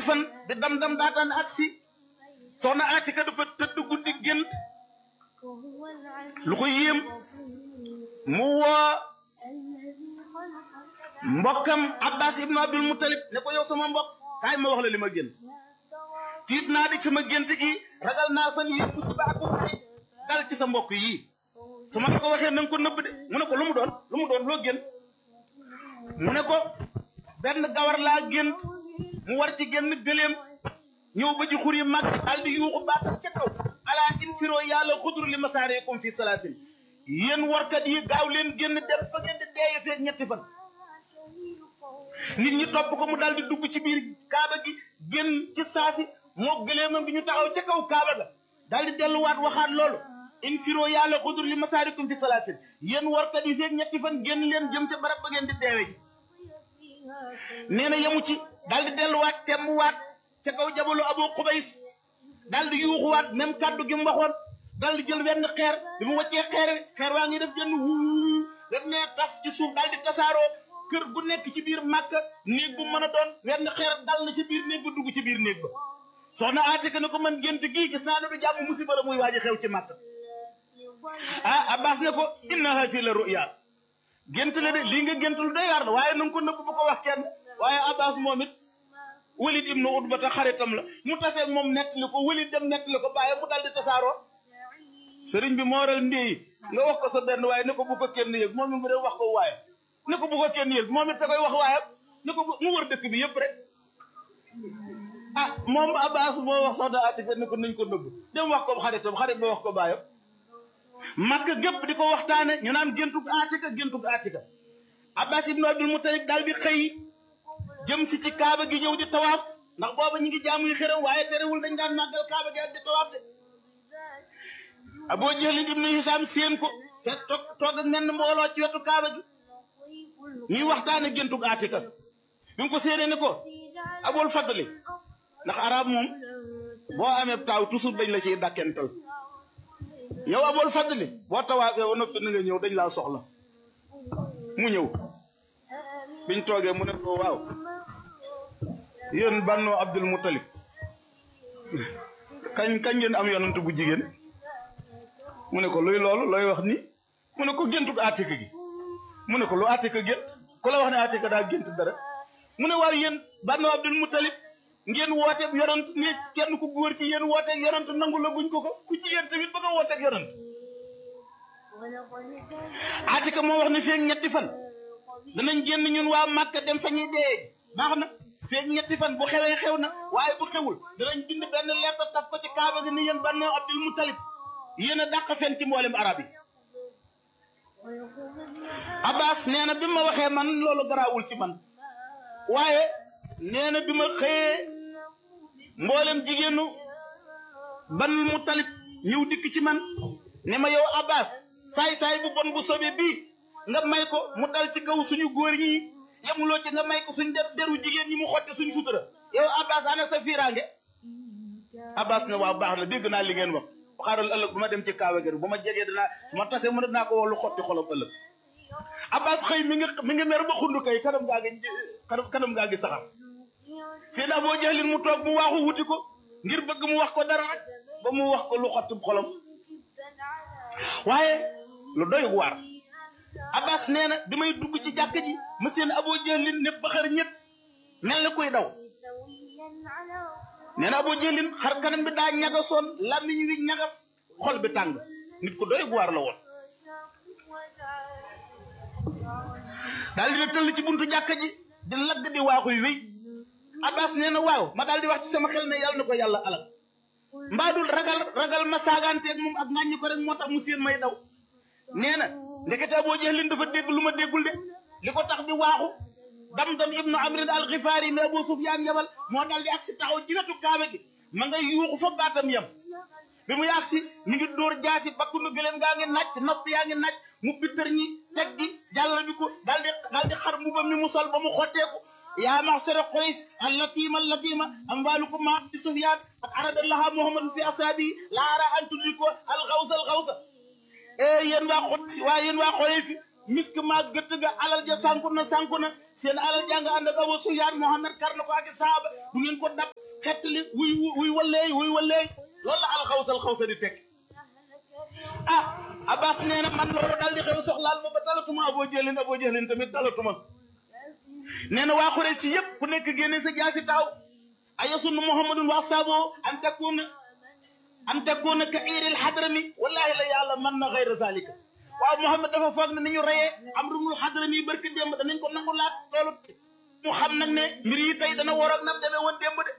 fan bi dam-dam daataan agsi soxna Atika dafa tëdd guddi gént lu ko yéem mu woo mbokkam Abbas ibnu Abdul Muttalib ne ko yow sama mbokk kaay ma wax la li ma gént tiit naa di sama gént gi ragal naa fan yi musiba ak ay dal ci sa mbokk yii su ma la ko waxee na nga ko nëbb de mu ne ko lu mu doon lu mu doon loo gént mu ne ko benn gawar laa gént mu war ci génn gëléem ñëw ba ci xur yi mag daal di yuuxu baatal ca kaw alaa infiroo yàlla xudur li masaareekum fi salaasin yéen warkat yi gaaw leen génn dem fa ngeen di deeye feeg ñetti fan nit ñi topp ko mu daal di dugg ci biir kaaba gi génn ci saasi moo gëléemam gi ñu taxaw ca kaw kaaba ga daal di delluwaat waxaat loolu infiroo yàlla xudur li masaareekum fi salaasin yéen warkat yi feeg ñetti fan génn leen jëm ca barab ba ngeen di deewe ji nee na yemu ci daal di delluwaat tembuwaat ca kaw jabalu abu xubays daal di yuuxuwaat même kàddu gi mu waxoon daal di jël wenn xeer bi mu wàccee xeer xeer waa ngi def jënn wuu def ne tas ci suuf daal di tasaaroo kër gu nekk ci biir màkk néeg bu mën a doon wenn xeer dal na ci biir néeg ba dugg ci biir néeg ba soxna Atika ne ko man gént gii gis naa ne du jàmm musiba la muy waaji xew ci màkk ah Abbas ne ko inna hasi la ruya gént la de lii nga gént lu doy waar la waaye na nga ko nëbb bu ko wax kenn waaye Abbas moom it Walid ibnu Utba ta xaritam la mu tasee moom nettali ko Walid dem nettali ko bàyyi mu dal di tasaaroo sëriñ bi moo waral ndéyi nga wax ko sa benn waaye ne ko bu ko kenn yëg moom it mu dem wax ko waaye ne ko bu ko kenn yëg moom it te koy wax waaye ne ko mu wër dëkk bi yëpp rek ah moom Abbas moo wax soxna Atika ne ko nañ ko nëbb dem wax ko xaritam xarit ba wax ko bàyyam Makka gépp di ko waxtaane ñu naan géntug Atika géntug Atika Abbas ibnu Abdul Muttalib daal di xëy jëm si ci kaaba gi ñëw di tawaaf ndax booba ñu ngi jaamuy xëram waaye terewul dañ daan màggal kaaba gi ak di tawaaf de Abu Jahl ibnu Hisam séen ko fekk toog toog ak nenn mbooloo ci wetu kaaba gi ñuy waxtaane géntug Atika bi mu ko séenee ne ko Abul Fadli ndax arab moom boo amee taaw toujours dañ la ciy dàkkental yow Abul Fadli boo tawaafee ba noppi na nga ñëw dañ laa soxla mu ñëw biñ toogee mu ne ko waaw yéen Banu Abdul Muttalib kañ kañ ngeen am yonent bu jigéen mu ne ko luy loolu looy wax ni mu ne ko géntug Atika gi mu ne ko lu Atika gént ku la wax ne Atika daa gént dara mu ne waaw yéen Banu Abdul Muttalib ngeen wooteeg yonent ne kenn ku góor ci yéen wooteeg yonent nangu la guñ ko ko ku jigéen tamit bëgg a wooteeg yonent Atika moo wax ne feeg ñetti fan danañ génn ñun waa Màkka dem fa ñuy dee baax na feeg ñetti fan bu xewee xew na waaye bu xewul danañ bind benn lettre taf ko ci kaaba gi ni yéen Banu Abdul Muttalib yéen a dàq fen ci mboolem arab yi Abbas nee na bi ma waxee man loolu garaawul ci man waaye nee na bi ma xëyee mboolem jigéenu Banul Muttalib ñëw dikk ci man ne ma yow Abbas saay-saay bu bon bu sobe bii nga may ko mu dal ci kaw suñu góor ñi yemuloo ci nga may ko suñ def deru jigéen ñi mu xotti suñu sutura yow Abbas ana sa fiiraange Abbas ne waaw baax na dégg naa li ngeen wax xaaral ëllëg bu ma dem ci kaawa gi bu ma jegee danaa su ma tasee mën naa ko wax lu xotti xolam ëllëg Abbas xëy mi ngi mi ngi mer ba xundu kay kanam gaa ngi kanam kanam gaa ngi saxar seen Aboo Jahlin mu toog mu waaxu wuti ko ngir bëgg mu wax ko dara rek ba mu wax ko lu xotti xolam waaye lu doy waar Abbas nee na bi may dugg ci jàkk ji ma seen Aboo Jahlin ne baxar ñett mel na kuy daw nee na Aboo Jahlin xar kanam bi daa ñagasoon làmmiñ wi ñagas xol bi tàng nit ku doy waar la woon daal dina tëll ci buntu jàkka ji di lagg di waaxuy wéy Abbas nee na waaw ma daal di wax ci sama xel ne yàlla na ko yàlla alal mbaadul ragal ragal ma saagaanteeg moom ak ŋàññi ko rek moo tax mu seen may daw nee na ndekete Aboo Jahlin dafa dégg lu ma déggul de li ko tax di waaxu dam-dam ibnu amrin al xifaari mi Abu Sufyaan yabal moo daal di agsi taxaw ci wetu kaaba gi ma nga yuuxu fa baatam yam bi mu yàgsi mi ngi dóor jaasi bakkunu gëléem gaa ngi naaj nopp yaa ngi naaj mu bittar ñi teg gi jàll bi ko daal di daal di xar mbubam mi mu sol ba mu xotteeku yaa maxsara Quraysh allatima allatima amwalukum ma Abi Sufyaan qad arada laha Muhammadun fi asaabi la ara an tudriko al xawsa al xawsa e yéen waa xot waa yéen waa Quraysh misk maag gëtt ga alal ja sànku na sànku na seen alal jàng ànd ak Abu Sufyaan Muhammad kar na ko ak saaba du ngeen ko dab xettali wuy wuy walleey wuy walleey loolu la alxawsal xawsa di teg ah Abbas nee na man loolu daal di xew soxlaal ma ba talatuma Abu Jahlin Abu Jahlin tamit talatuma nee na waa Xuraysh si yëpp ku nekk génne sa jaasi taaw ayasunnu Muhammadun wa saaboo an takuna an takuna ka iiril xadrami wallahi la yàlla mën na xayra zalika waaw Muhammad dafa foog ne ni ñu reyee amrul xadrami barki démb danañ ko nangu laat loolu mu xam nag ne mbir yi tey dana war ak nam demee woon démb de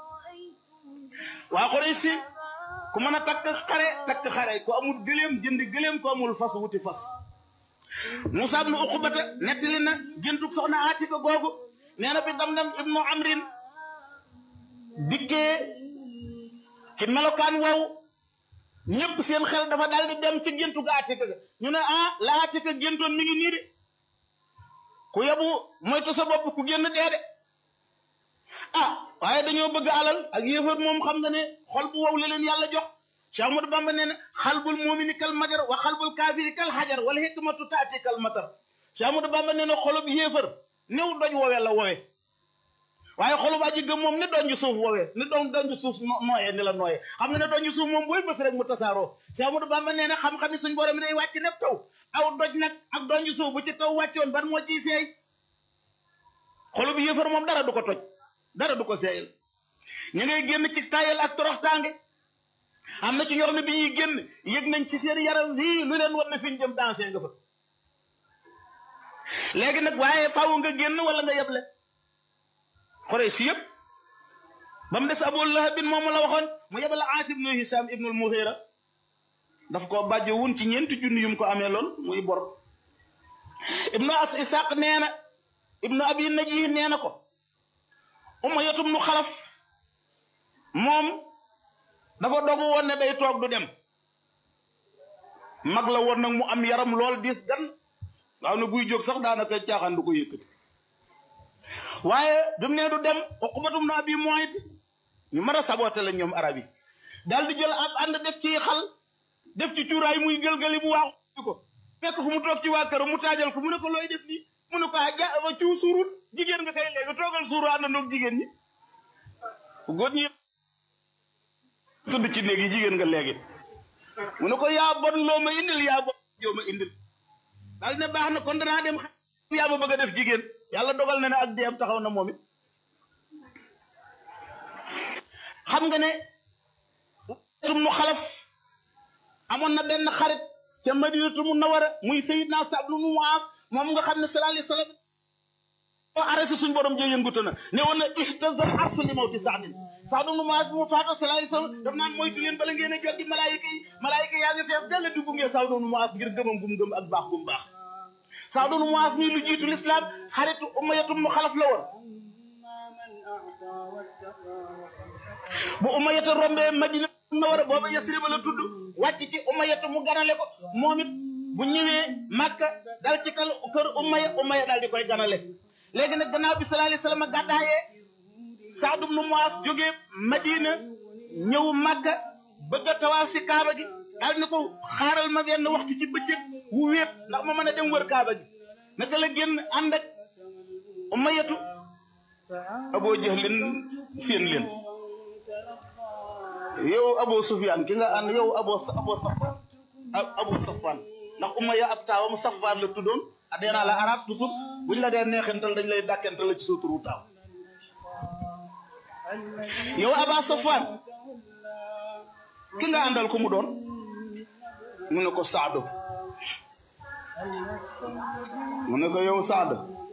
waa Quraysh si ku mën a takk xare takk xare ku amul gëléem jëndi gëléem ku amul fas wuti fas Musaa ibnu Uqbata nettali na géntug soxna Aatika googu nee na bi Damdam ibnu Amrin dikkee ci melokaan woowu ñëpp seen xel dafa daal di dem ci géntu ga Aatika ga ñu ne ah la Aatika géntoon mi ngi nii de ku yebu moytu sa bopp ku génn dee de ah waaye dañoo bëgg alal ak yéefar moom xam nga ne xol bu wow la leen yàlla jox Cheikh Ahmadou Bamba nee na xalbul muumini kal majar wa xalbul kaafiri kal xajar wala hikmatu taati kal matar Cheikh Ahmadou Bamba nee na xolub yéefar néew doj woowee la woowee waaye xolub aji gëm moom ni doon suuf woowee ni doon doon suuf nooyee ni la nooyee xam nga ne doon suuf moom booy bës rek mu tasaaroo Cheikh Ahmadou Bamba nee na xam-xam ni suñ borom mi day wàcc ne taw aw doj nag ak doon suuf bu ci taw wàccoon ban moo ciy seey xolub yéefar moom dara du ko toj dara du ko seeyal ñu ngay génn ci tayal ak toroxtaange am na ci ñoo xam ne bi ñuy génn yëg nañ ci seen yaram wii lu leen war na fi ñu jëm danger nga fa léegi nag waaye faaw nga génn wala nga yeble xore si yëpp ba mu des Abu Lahab bin moomu la waxoon mu yebale Aas ibnu Hisham ibnul Mughira daf ko bàjje wun ci ñeenti junni yum ko amee loon muy bor ibnu as Isaq nee na ibnu Abi Najih nee na ko Umayya ibnu Xalaf moom dafa dogu woon ne day toog du dem mag la woon nag mu am yaram lool diis gan nga xam ne buy jóg sax daanaka caaxaan du ko yëkkati waaye bi mu ne du dem Uqbatum na Abi Muayt ñu mën a saboté la ñoom arab yi daal di jël ab ànd def ci xal def ci cuuraay muy gëlgali bu waaxu ko fekk fu mu toog ci waa kër mu taajal ko mu ne ko looy def nii mu ne ko ah ja ba cuu suurut jigéen nga kay léegi toogal suuru àndandoog jigéen ñi góor ñi tudd ci néeg yi jigéen nga léegi mu ne ko yaa bon loo ma indil yaa bon joo ma indil daal ne baax na kon danaa dem yaa ma bëgg a def jigéen yàlla dogal na ne ak deem taxaw na moom it xam nga ne tum nu xalaf amoon na benn xarit ca madinatu munawara muy sayidna Sa'd ibn Mu'az moom nga xam ne sallallahu alayhi wasallam o arrêté suñ borom jee yëngutu na ne woon na ihtazal arsu li mawti Sa'din Sa'd ibn Mu'az mu faata sallallahu alayhi wasallam daf naan moytu leen bala ngeen a jot di malaayika yi malaayika yaa ngi fees dell di gunge Sa'd ibn Mu'az ngir gëmam gum gëm ak baax gum baax Sa'd ibn Mu'az muy lu jiitu l'islam xaritu Umayyatu mu xalaf la woon bu Umayyatu rombee Madina Munawwara booba Yasrib la tudd wàcc ci Umayyatu mu ganale ko moom it bu ñëwee Makka dal ci kal kër Umayya Umayya daal di koy ganale léegi nag gannaaw bi sallallahu alayhi wasallam gàddaayee Sa'd ibn Mu'az jógee Madina ñëw Makka bëgg a tawaaf si Kaaba gi daal ni ko xaaral ma benn waxtu ci bëccëg wu wéet ndax ma mën a dem wër Kaaba gi naka la génn ànd ak Umayyatu Abu Jahlin seen leen yow Abu Sufyaan ki nga ànd yow Abu Abu Safwan Abu Safwan ndax Umayya ab taawam Safwaan la tuddoon adee naa la arab toujours buñ la dee neexental dañ lay dàkkental la ci sa turu taaw yow Aba Safwaan ki nga àndal ko mu doon mu ne ko Saadu mu ne ko yow Saadu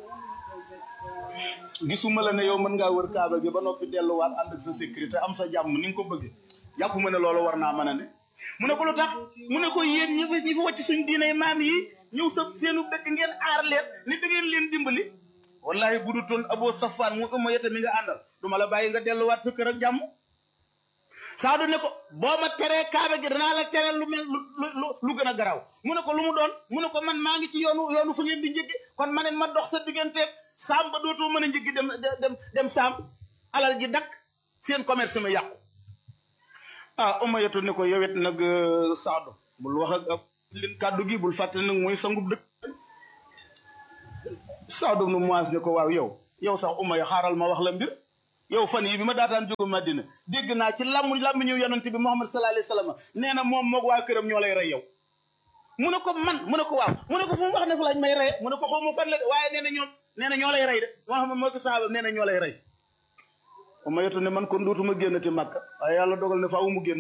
gisuma la ne yow mën ngaa wër kaaba gi ba noppi delluwaat ànd ak sa sécurité am sa jàmm ni nga ko bëggee jàpp ma ne loolu war naa mën a ne mu ne ko lu tax mu ne ko yéen ñi fi ñi fi wàcc suñ diinay maam yi ñëw sa seenu dëkk ngeen aar leen ni da ngeen leen dimbali wallahi bu du toon Abu Safaan mu ëmma yeta mi nga àndal du ma la bàyyi nga delluwaat sa kër ak jàmm Saadu ne ko boo ma teree kaaba gi danaa la tere lu mel lu lu gën a garaaw mu ne ko lu mu doon mu ne ko man maa ngi ci yoonu yoonu fu ngeen di njëggi kon ma ne ma dox sa digganteeg saam ba dootoo mën a njëggi dem dem dem saam alal ji dakk seen commerce ma yàqu ah Umayyatu ne ko yowet nag Saadu bul wax ak lin kàddu gi bul fàtte nag mooy sangub dëkk Saad ibnu Muaz ne ko waaw yow yow sax umma ya xaaral ma wax la mbir yow fan yi bi ma daataan jógu Madina dégg naa ci làmmu làmmu ñëw yonante bi Muhammad sallallahu alayhi wa sallam nee na moom moog waa këram ñoo lay rey yow mu ne ko man mu ne ko waaw mu ne ko fu mu wax ne fa lañ may rey mu ne ko xaw ma fan la de waaye nee na ñoom nee na ñoo lay rey de Muhammad moo ko saaba nee na ñoo lay rey umma yetu ne man kon dootuma génnati Makka waaye yàlla dogal ne faaw mu génn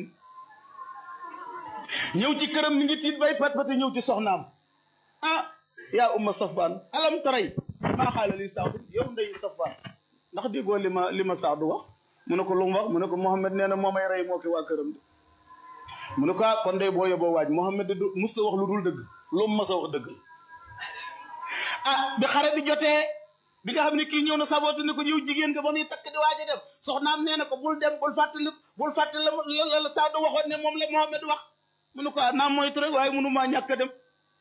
ñëw ci këram mi ngi tiit bay pat pati ñëw ci soxnaam ah yaa umma safaan alam taray maa xaala li saadu yow ndey safaan ndax déggoo li ma li ma saadu wax mu ne ko lu mu wax mu ne ko Mohamed nee na moo may rey moo ki waa këram de mu ne ko ah kon day boo yóbboo waaj Mohamed de du musta wax lu dul dëgg lu mu mas a wax dëgg ah bi xare bi jotee bi nga xam ne kii ñëw na saboote ne ko yow jigéen nga ba muy takk di waaj a dem soxnaam nee na ko bul dem bul fàttali bul fàttali la la saadu waxoon ne moom la Mohamed wax mu ne ko ah naa moytu rek waaye mënu maa ñàkk a dem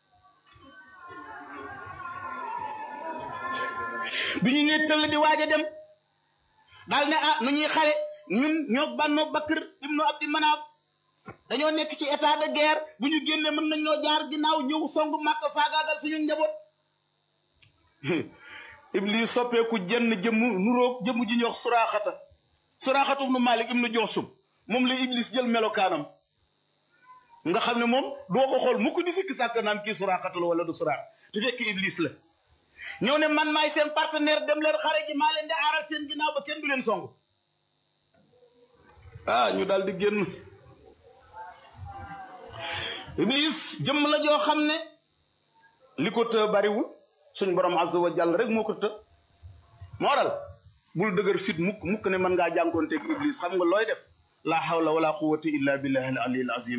bi ñu ne tëll di waaj a dem daal ne ah nu ñuy xare ñun ñoo bànnoo Bakr ibnu Abdi Manaaf dañoo nekk ci état de guerre bu ñu génnee mën nañ ñoo jaar ginnaaw ñëw songu Màkka faagaagal suñu njaboot Iblis soppeeku jenn jëmm nuroog jëmm ji ñuy wax suraaxata suraaxata ibnu Malik ibnu Joxsum moom la Iblis jël melokaanam nga xam ne moom doo ko xool mukk di sikki sàkk naan kii suraaxata la wala du suraax te fekk Iblis la ñëw ne man maay seen partenaire dem leen xare ji maa leen di aaral seen ginnaaw ba kenn du leen song ah ñu daal di génn Iblis jëmm la joo xam ne li ko të bariwul suñ borom azza wa jàll rek moo ko të moo waral bul dëgër fit mukk mukk ne mën ngaa jànkoonteeg Iblis xam nga looy def la hawla wala quwwata illa billahi al ali al azim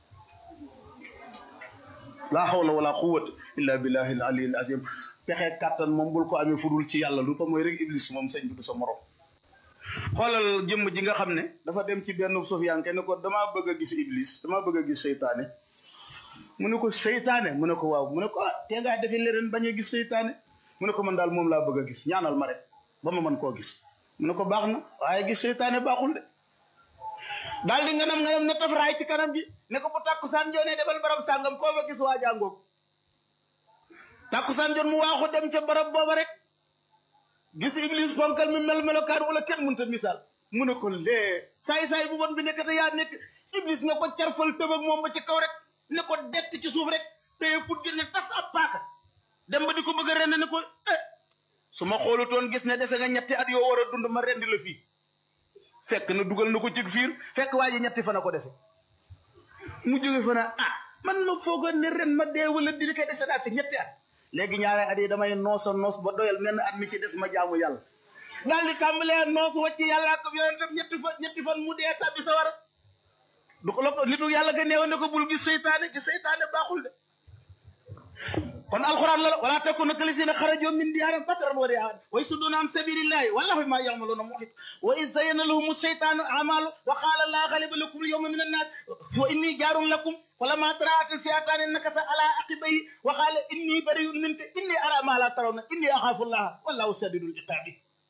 la hawla wala quwwata illa billahi al ali al azim pexe kàttan moom bul ko amee fudul ci yàlla lu ko mooy rek iblis moom sëñ bi du sa morom xoolal jëmm ji nga xam ne dafa dem ci benn sofiyanke ne ko damaa bëgg a gis iblis damaa bëgg a gis seytaane mu ne ko seytaane mu ne ko waaw mu ne ko ah tee ngaa defi leneen bañ a gis seytaane mu ne ko man daal moom laa bëgg a gis ñaanal ma rek ba ma mën koo gis mu ne ko baax na waaye gis seytaane baaxul de daal di nganam nganam ne tafaraay ci kanam gi ne ko bu tàkkusaan joonee defal barab sàngam koo fa gis waa jàngoog tàkkusaan jot mu waaxu dem ca barab booba rek gis iblis fonkal mi mel melokaan wala kenn mënta misaal mu ne ko lee saay-saay bu bon bi nekkate yaa nekk iblis nga ko carfal tëb ak moom ba ci kaw rek ne ko dett ci suuf rek téye put gi ne tas ab paaka dem ba di ko bëgg a rend ne ko eh su ma xoolutoon gis ne dese nga ñetti at yoo war a dund ma rendi la fii fekk na dugal na ko ci fiir fekk waa ji ñetti fan a ko dese mu jóge fa na ah man ma foogoon ne ren ma dee wala di koy dese naa fi ñetti at léegi ñaare at yi damay noosa noos ba doyal menn at mi ci des ma jaamu yàlla daal di tàmbalee noos wàcc yàlla ak yonentam ñetti fan ñetti fan mu dee tàbbi sa war du ko la ko nitu yàlla ga neewoon ne ko bul gis seytaane gis seytaane baaxul de kon alquran la wala takuna kalisina xarajoo min diyaaram bataran wa riaan wa yasudduna an sabilillahi wallahu ma ya'maluna muhit wa iz zayyana lahum shaytanu a'malu wa qala la ghaliba lakum al-yawma min an-nas wa inni jarun lakum فلما تراءت الفئتان نكس على عقبيه وقال اني بريء منك اني ارى ما لا ترون اني اخاف الله والله شديد العقاب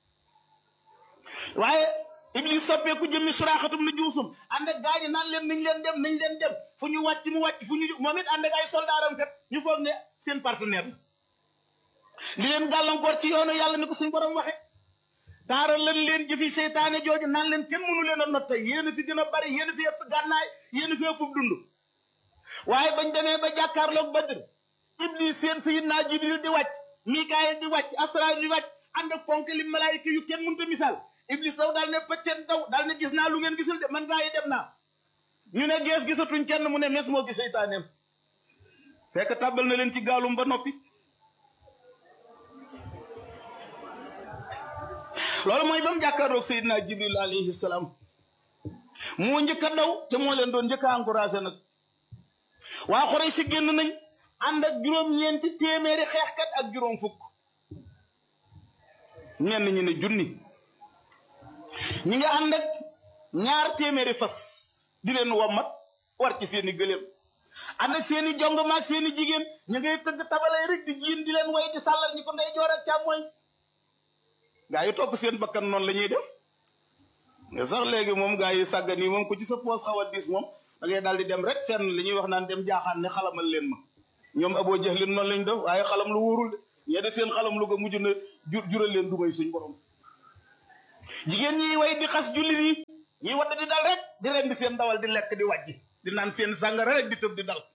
waaye iblis soppeeku jëmmi suraaxatum na juusum ànd ak gaañi naan leen nañ leen dem nañ leen dem fu ñu wàcc mu wàcc fu ñu moom it ànd ak ay soldaaram kat ñu foog ne seen partenaire la li leen gàllankoor ci yoonu yàlla ni ko suñ borom waxe taaral lan leen jëfi seytaane jooju naan leen kenn mënu leen a not tey yéen a fi gën a bari yéen a fi ëpp gànnaay yéen a fi ëpp dund waaye bañ demee ba jàkkaarloog Badr iblis seen sayidna Jibril di wàcc Mikaayil di wàcc Asraayil di wàcc ànd ak ponk li malaayika yu kenn mënta misaal iblis daw daal ne pëcceen daw daal ne gis naa lu ngeen gisul de man gaa yi dem naa ñu ne gees gisatuñ kenn mu ne mes moo gis seytaaneem fekk tàbbal na leen ci gaalum ba noppi loolu mooy ba mu jàkkaarloog sayidna Jibril alayhi salaam moo njëkk a daw te moo leen doon njëkk a encouragé nag waa xorey si génn nañ ànd ak juróom-ñeenti téeméeri xeexkat ak juróom fukk ñenn ñi ne junni ñi nga ànd ak ñaar téeméeri fas di leen wommat war ci seeni gëléem ànd ak seeni jong maag seeni jigéen ñu ngay tëgg tabalay rek di jiin di leen way di sàllal ñi ko ndey joor ak càmmooñ gaa yi topp seen bakkan noonu la ñuy def nga sax léegi moom gaa yi sàggan yi moom ko ci sa poos xaw a diis moom da ngay daal di dem rek fenn li ñuy wax naan dem jaaxaan ne xalamal leen ma ñoom aboo jahlin noonu lañ def waaye xalam lu wóorul de ñee de seen xalam lu ko mujj na jur jural leen dugay suñ borom jigéen ñi way di xas jullit yi ñiy wadd di dal rek di rendi seen dawal di lekk di wàjji di naan seen sàngara rek di tëb di dal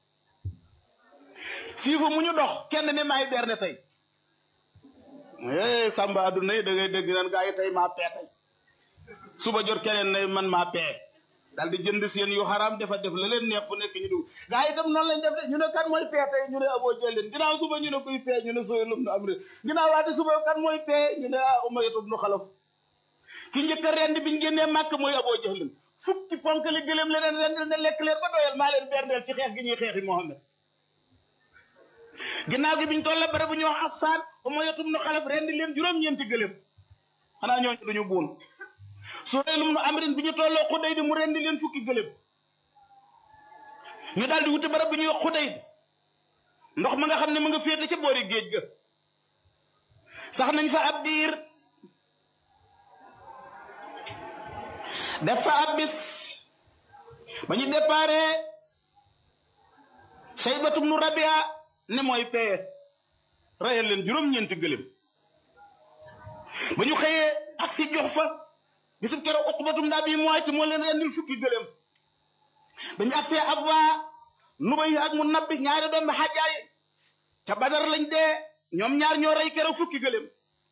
siifa mu ñu dox kenn ne maay berne tey eh samba adduna yi da ngay dégg naan gaa yi tey maa pee tey suba jot keneen ne man maa pee daal di jënd seen yu xaraam dafa def la leen neex fu nekk ñu dugg gaa yi itam noonu lañ def de ñu ne kan mooy pee tey ñu ne aboo jëleen ginnaaw suba ñu ne kuy pee ñu ne sooy lum na am ré ginnaaw waate suba kan mooy pee ñu ne ah umayatu nu xalaf ki njëkk a rend biñu génnee màkk mooy aboo jëlin fukki ponk li gëlëm leneen rendil ne lekk leen ba doyal maa leen berndeel ci xeex gi ñuy xeexi Muhammad ginnaaw gi biñ toll bare bu ñu wax asfaan umayatu nu xalaf rendi leen juróom-ñeenti gëlëm xanaa ñooñu duñu buun Suhaylum nu amrin bi ñu tolloo xuday di mu rendi leen fukki gëlëm ñu daal di wuti barab bu ñuy wax xuday di ndox ma nga xam ne mu nga féete ca boori géej ga sax nañ fa ab diir def fa ab bis ba ñu déparé Saybatum nu Rabia ne mooy peye rayal leen juróom-ñeenti gëlëm ba ñu xëyee ak si jox fa bisub keroog uqbatum daa bi mooy ci moo leen rendil fukki gëlëm dañu agsee ab waa nubay ak mu nabbi ñaari doomi xajaay ca badar lañ dee ñoom ñaar ñoo rey keroog fukki gëlëm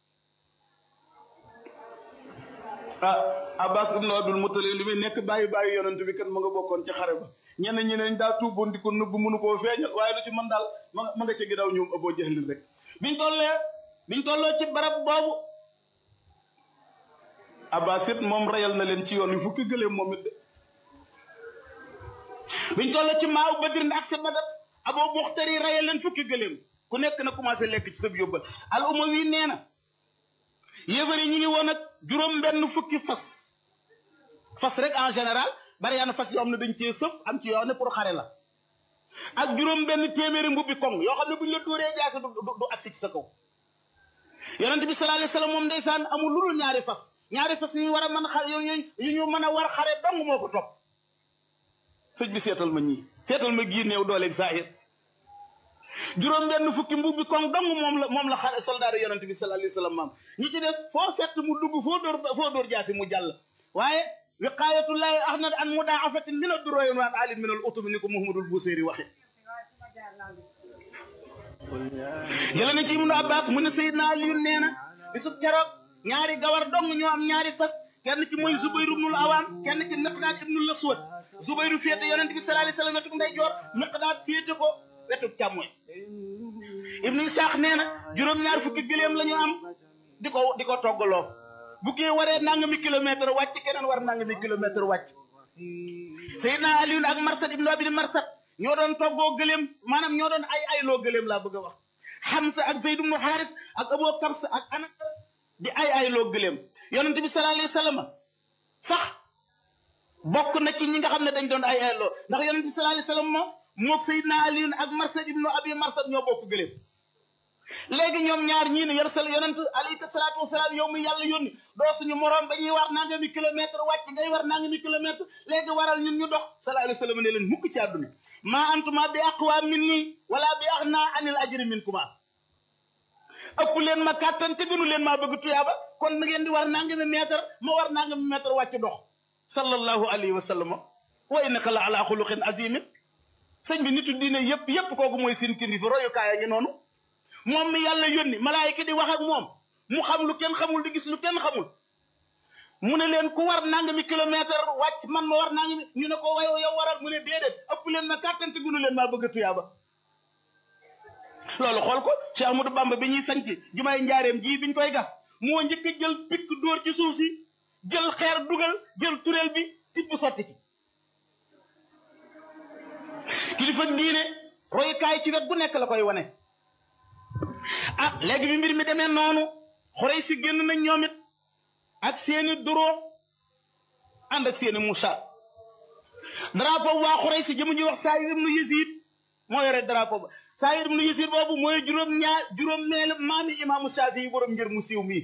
ah abbas ibnu abdul mutalib li muy nekk bàyyi bàyyi yonent bi kan ma nga bokkoon ci xare ba ñenn ñi neñ daa tuuboon di ko nëbb mënu koo feeñal waaye lu ci mën daal ma ma nga ca ginnaaw ñoom aboo jahlin rek biñ tollee biñ tolloo ci barab boobu abbas it moom reyal na leen ci yoon wi fukki gëléem moom it de biñ toll ci maaw badrin ak sa badar aboo buxtari reyal leen fukki gëléem ku nekk na commencé lekk ci sab yóbbal al uma wi nee na yéefar yi ñu ngi woon ak juróom benn fukki fas fas rek en général bari yaa na fas yoo xam ne dañ cee sëf am ci yoo xam ne pour xare la ak juróom benn téeméeri mbubbi koŋ yoo xam ne buñ la dóoree jaase du du agsi ci sa kaw yonent bi sallallahu alayhi wasallam moom ndeysaan amul lu dul ñaari fas ñaari fas yu ñu war a mën xare yu yu ñu mën a war xare dong moo ko topp sëñ bi seetal ma ñii seetal ma gii néew dooleeg saahir juróom benn fukki mbubbi koŋ dong moom la moom la xare soldat yonent bi sallallahu alayhi wasallam maam ñi ci des foo fett mu dugg foo dóor foo dóor jaasi mu jàll waaye wiqaayatullahi ahnad an mudaafatin min ad-duroyin wa alin min al utumi ni ko Muhammadul Busiri waxe jële na ci Ibnu Abbas mu ne Seydina Aliyu nee na bisub keroog ñaari gawar dong ñoo am ñaari fas kenn ki mooy Zubayru ibnul Awaam kenn ki Miqdaad ibnul Aswad Zubayru féete yonent bi sallallahu alayhi wasallam wetuk ndeyjoor Miqdaad féete ko wetuk càmmoñ Ibnu Isaax nee na juróom-ñaar fukki gëléem la ñu am di ko di ko toggaloo bu kii waree nangami kilomètre wàcc keneen war nangami kilomètre wàcc Seydina Aliyu ak Marsad ibnu Abi Marsad ñoo doon toggoo gëléem maanaam ñoo doon ay ayloo gëléem laa bëgg a wax Hamza ak Zayd ibnu Xaaris ak Abu Kabs ak Anas di ay ayloo gëléem yonent bi sallallahu alayhi wasallam sax bokk na ci ñi nga xam ne dañ doon ay ayloo ndax yonent bi sallallahu alayhi wasallam moom moog Seydina Aliyu ak Marsad ibnu Abi Marsad ñoo bokk gëléem léegi ñoom ñaar ñii ne yor sal yonent alayhi salaatu wasalaam yow mi yàlla yónni doo suñu moroom ba ñuy war nangami kilomètre wàcc ngay war nangami kilomètre léegi waral ñun ñu dox sallallahu alayhi wasallam ne leen mukk ci àdduna maa antuma bi aqwa min nii wala bi axna anil ajri min kuma ëpp leen ma kàttan te gënu leen maa bëgg tuyaaba kon na ngeen di war nangami mètre ma war nangami mètre wàcc dox sallallahu alayhi wa sallam wa innaka la ala xuluqin azimin sëñ bi nitu diine yépp yépp kooku mooy seen kindi fi royukaay a ngi noonu moom mi yàlla yónni malaayika di wax ak moom mu xam lu kenn xamul di gis lu kenn xamul mu ne leen ku war nangami kilomètre wàcc man ma war nangami ñu ne ko way yow waral mu ne déedéet ëpp leen ma kàttan te gunu leen maa bëgg a tuyaaba loolu xool ko Cheikh Ahmadou Bamba bi ñuy sanc jumaay njaareem ji biñ koy gas moo njëkk a jël pikk dóor ci suuf si jël xeer dugal jël tureel bi tibb sotti ci kilifa diine royukaay ci wet gu nekk la koy wane ah léegi bi mbir mi demee noonu xorey si génn nañ ñoom it ak seeni duro ànd ak seeni musa drapeau waa xorey si jëmu ñuy wax Saayir ibnu Yazid moo yore drapeau ba Saayir ibnu Yazid boobu mooy juróom ñaar juróom meel maami imaamu Shaafi yi borom ngir mu siiw mii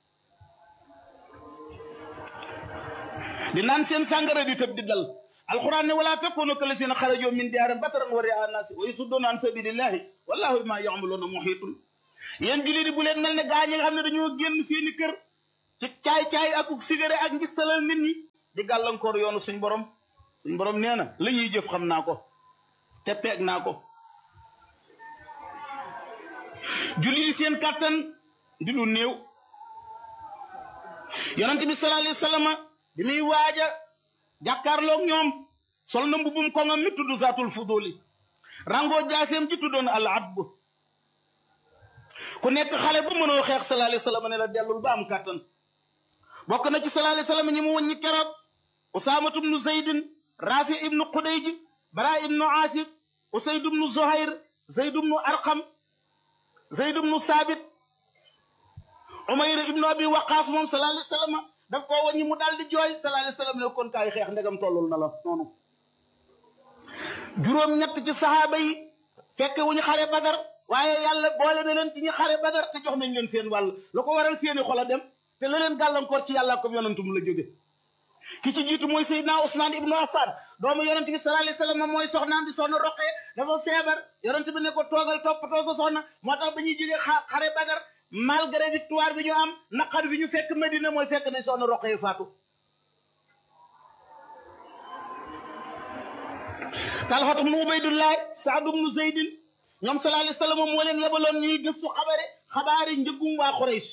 di naan seen sàngara di tëb di dal alquran ne wala takunu kallasina xarajoo min diyaarin bataran wa ria naasi wa yasudduuna an sabilillahi wallahu bima ya'maluna muhitun yéen jullit yi bu leen mel ne gaa ñi nga xam ne dañoo génn seeni kër ci caay-caay ak sigare ak ngistalal nit ñi di gàllankoor yoonu suñ borom suñ borom nee na la ñuy jëf xam naa ko te peeg naa ko jullit yi seen kàttan di lu néew yonent bi sallallahu alayhi wasallam bi muy waaja jàkkaarloog ñoom sol na mbubum koŋam mi tudd zaatul fuduli rangoo jaaseem ji tuddoon al adb ku nekk xale bu mënoo xeex sallallahu alayhi wasallam ne la dellul ba am kàttan bokk na ci sallallahu alayhi wasallam ñi mu wëññi keroog usaamatu ibnu zaydin rafi ibnu xudayj bara ibnu asib usayd ibnu zuhayr zayd ibnu arqam zayd ibnu saabit umayr ibnu abi waqaas moom sallallahu alayhi wasallam daf koo wëññi mu daal di jooy sallallahu alayhi wasallam ne kon kaay xeex ndegam tollul na la noonu juróom ñett ci saxaaba yi fekke wuñu xare badar waaye yàlla boole na leen ci ñi xare badar te jox nañ leen seen wàll lu ko waral seeni xol a dem te la leen gàllankoor ci yàlla ko yonantum la jóge ki ci jiitu mooy Seydina Ousmane ibnu Affan doomu yonent bi sallallahu alayhi wasallam mooy soxnaam di soxna roqee dafa feebar yonent bi ne ko toogal toppatoo sa soxna moo tax ba ñuy jóge xare badar malgré victoire bi ñu am naqar bi ñu fekk Medina mooy fekk nañ soxna roqee faatu Talxatu ibnu Ubaydullah Saad ibnu Zeydin ñoom sallallahu alayhi wasallam moo leen yebaloon ñuy gëstu xabare xabaari njëggum waa Quraysh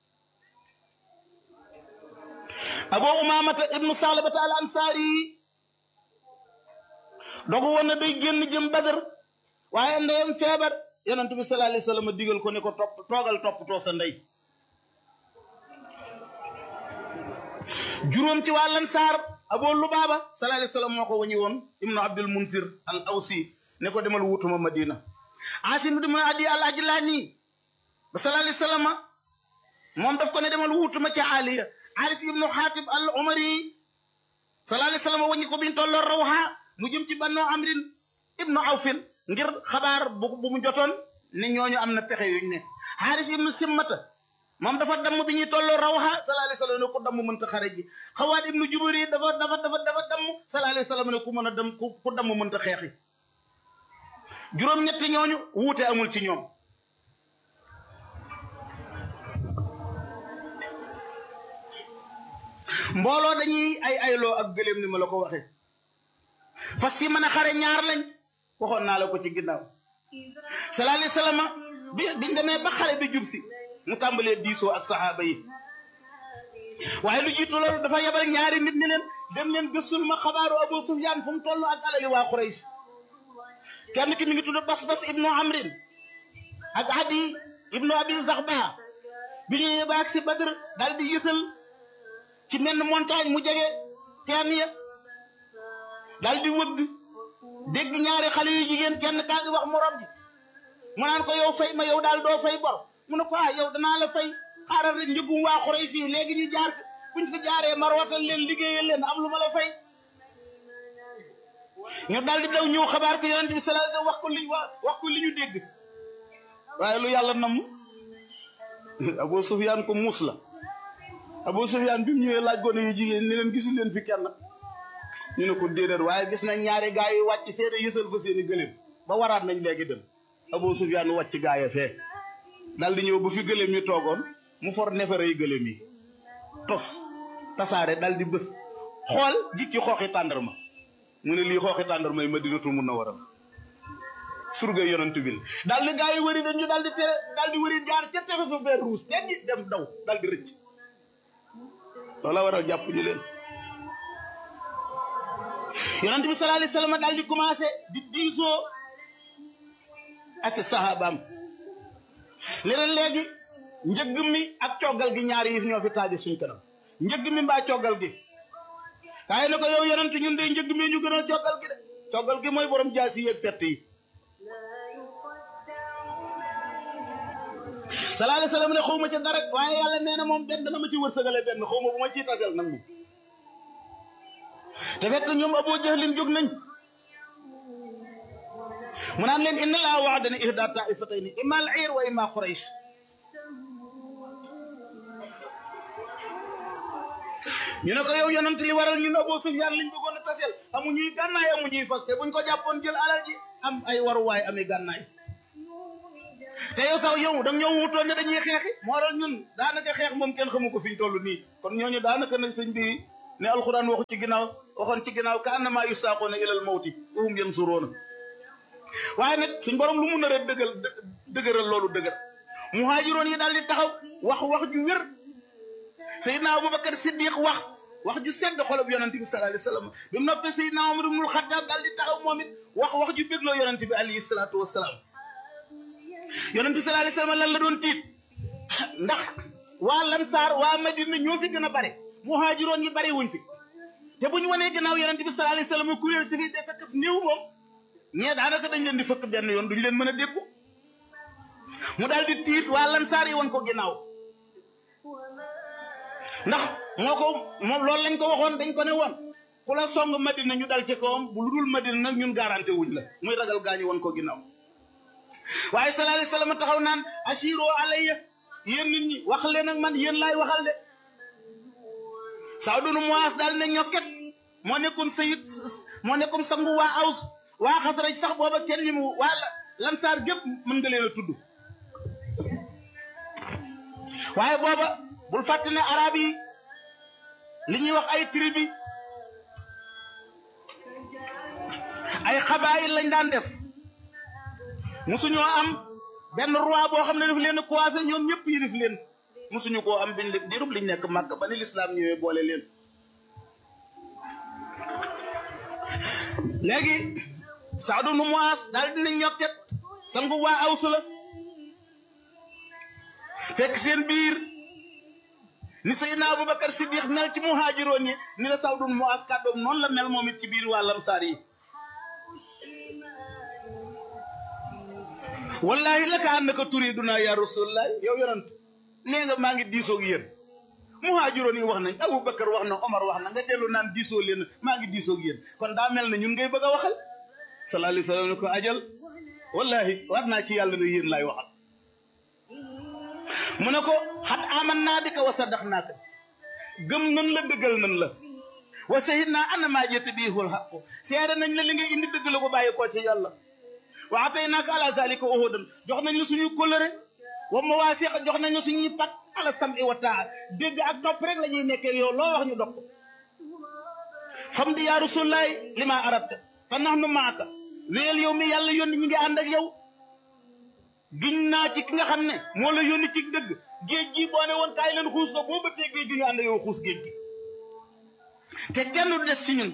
Abu Umaamata ibnu Salabata al Ansaari dogu woon na day génn jëm Badar waaye ndeyam feebar yonent bi sallallahu alayhi wasallam digal ko ne ko topp toogal toppatoo sa ndey juróom ci waa Ansaar Abu Lubaaba sallallahu alayhi wasallam moo ko wañi woon ibnu Abdul Munsir al Awsi ne ko demal wutuma Madina Asim ibnu Adi al Ajlani ba sallallahu alayhi wasallam moom daf ko ne demal wutuma ca Aliya Aris ibnu Xaatib al Umari sallallahu alayhi wasallam wañi ko biñ tolloo Rawha mu jëm ci Banu Amrin ibnu Awfin ngir xabaar bu bu mu jotoon ne ñooñu am na pexe yuñ ne Haris ibnu Simmata moom dafa damm bi ñuy tolloo Rawha sallallahu alayhi wasallam ne ku damm mënta xare ji Xawaat ibnu Jubari dafa dafa dafa dafa damm sallallahu alayhi wasallam ne ku mën a dem ku ku damm mënta xeexi juróom-ñetti ñooñu wuute amul ci ñoom mbooloo dañuy ay ayloo ak gëléem ni ma la ko waxee fas yi mën a xare ñaar lañ waxoon naa la ko ci ginnaaw sallallahu alayhi wasallam bi biñ demee ba xare bi jub si mu tàmbalee diisoo ak saxaaba yi waaye lu jiitu loolu dafa yebal ñaari nit ni leen dem leen gëstul ma xabaaru Abu Sufyaan fu mu toll ak alali waa Quraysh kenn ki mi ngi tudd Bas-Bas ibnu Amrin ak Adi ibnu Abi Zaxba bi ñu yebaa ak si Badr daal di yësal ci menn montagne mu jege teen ya daal di wëgg dégg ñaari xale yu jigéen kenn kaa ngi wax morom ji mu naan ko yow fay ma yow daal doo fay bor mu ne ko ah yow danaa la fay xaaral rek njëgum waa Quraysh yi léegi ñu jaar buñ fi jaaree ma rootal leen liggéeyal leen am lu ma la fay ñu daal di daw ñëw xabaar ko yonent bi sallallahu alayhi wasallam wax ko li wax ko li ñu dégg waaye lu yàlla namm Abu Sufyaan ko muus la Abu Sufyaan bi mu ñëwee laaj gone yu jigéen ni leen gisul leen fi kenn ñu ne ko déedéet waaye gis nañ ñaari gaa yi wàcc fee de yësal fa seeni gëléem ba waraat nañ léegi dem Abu Sufyaan wàcc gaa ya fee daal di ñëw ba fi gëléem yi toogoon mu for nefere yi gëléem yi tos tasaare daal di bës xool jikki xooxi tàndarma mu ne lii xooxi tàndarma yi Madinatul Munawwara surga yonent bi daal di gaa yi wëri dañu daal di tere daal di wëri jaar ca tefes ba benn ruus teggi dem daw daal di rëcc loola waral jàpp ñu leen yonent bi sallallahu alayhi wasallam daal di commencé di diisoo ak sahabaam leneen léegi njëgg mi ak coggal gi ñaari yi ñoo fi taaje suñ kanam njëgg mi mbaa coggal gi kaay na ko yow yonent ñun de njëgg mi ñu gën a coggal gi de coggal gi mooy borom jaasi yeeg fett yi sallallahu alayhi wasallam ne xaw ma ca dara waaye yàlla nee na moom benn dana ma ci wërsëgale benn xaw ma bu ma ciy tasel nag moom te fekk ñoom Abu Jahlin jóg nañ mu naan leen inna laa wa'adani ihda ta'ifatayni imma al-'ir wa imma Quraysh ñu ne ko yow yonent li waral ñun Abu Sufyaan liñ bëggoon a tasel amuñuy gànnaay amuñuy fas te buñ ko jàppoon jël alal ji am ay waruwaay ami gànnaay te yow sax yow da nga ñëw wutoon ne dañuy xeexi moo waral ñun daanaka xeex moom kenn xamu ko fi ñu toll nii kon ñooñu daanaka nag sëñ bi ne alxuraan waxu ci ginnaaw waxoon ci ginnaaw ka annama yusaaqoona ilal mawti wa hum yansuruuna waaye nag suñ borom lu mu nar a dëggal dëgëral loolu dëgër muhaajiroon yi daal di taxaw wax wax ju wér Seydina Abubakar Siddiq wax wax ju sedd xolob yonente bi sallallahu alayhi wasallam bi mu noppee Seydina Omar ibnul Xattaab daal di taxaw moom it wax wax ju bégloo yonente bi alayhi salaatu wasalaam yonente bi sallallahu alayhi wasallam lan la doon tiit ndax waa Lansaar waa Madina ñoo fi gën a bare muhaajiroon yi bare wuñ fi te bu ñu wanee gannaaw yonente bi sallallahu alayhi wasallam kuréel si fi des ak néew moom ñee daanaka dañ leen di fëkk benn yoon duñ leen mën a dékku mu daal di tiit waa Lansaar yi wan ko ginnaaw ndax moo ko moom loolu lañ ko waxoon dañ ko ne woon ku la song madina ñu dal ci kawam bu lu dul madina nag ñun garanté wuñ la muy ragal gaañu woon ko ginnaaw waaye sallallahu alayhi wasallam taxaw naan ashiro alayya yéen nit ñi wax leen ak man yéen laay waxal de Saadu nu Muaas daal ne ñokket moo nekkoon sayid moo nekkoon sangu waa aws waa xasraj sax booba kenn ñi mu waa lansaar gépp mën nga leen a tudd waaye booba bul fàtte ne arab yi li ñuy wax ay tribu ay xabaayil lañ daan def musuñoo am benn roi boo xam ne daf leen coiffé ñoom ñëpp yi def leen musuñu koo am biñ dirub liñ nekk màgg ba ni lislaam ñëwee boole leen léegi Saadu nu Muaas daal dina ñokket sangu waa awsu la fekk seen biir ni Seydina Abubakar Siddiq mel ci muhaajiroon yi ni la Saadu nu Muaas kàddoom noonu la mel moom it ci biir waa lamsaar yi wallahi la ka annaka turiduna ya rasulullah yow yonent nee nga maa ngi diisoog yéen muhaajiroon yi wax nañ Abubakar wax na Omar wax na nga dellu naan diisoo leen maa ngi diisoog yéen kon daa mel ne ñun ngay bëgg a waxal sallallahu alayhi wa sallam ne ko ajal wallahi war naa ci yàlla ne yéen laay waxal mu ne ko xat aman naa bi ka wa saddax naaka gëm nan la dëggal nan la wa shahid naa ana maa jëtt bii hul xaqu seede nañ la li ngay indi dëgg la ko bàyyi koo ci yàlla wa atay naaka ala zalika uhudan jox nañ la suñuy kóllëre wa mawaasiq jox nañ la suñuy pak ala sam'i wa taa dégg ak topp rek la ñuy nekkee yow loo wax ñu dog ko xam di yaa rasulaay li ma arabta fa nax nu maaka wéyal yow mi yàlla yónni ñi ngi ànd ak yow giñ naa ci ki nga xam ne moo la yónni ci dëgg géej gi boo ne woon kaay leen xuus ko boo bëttee géej gi ñu ànd yow xuus géej gi te kenn du des ci ñun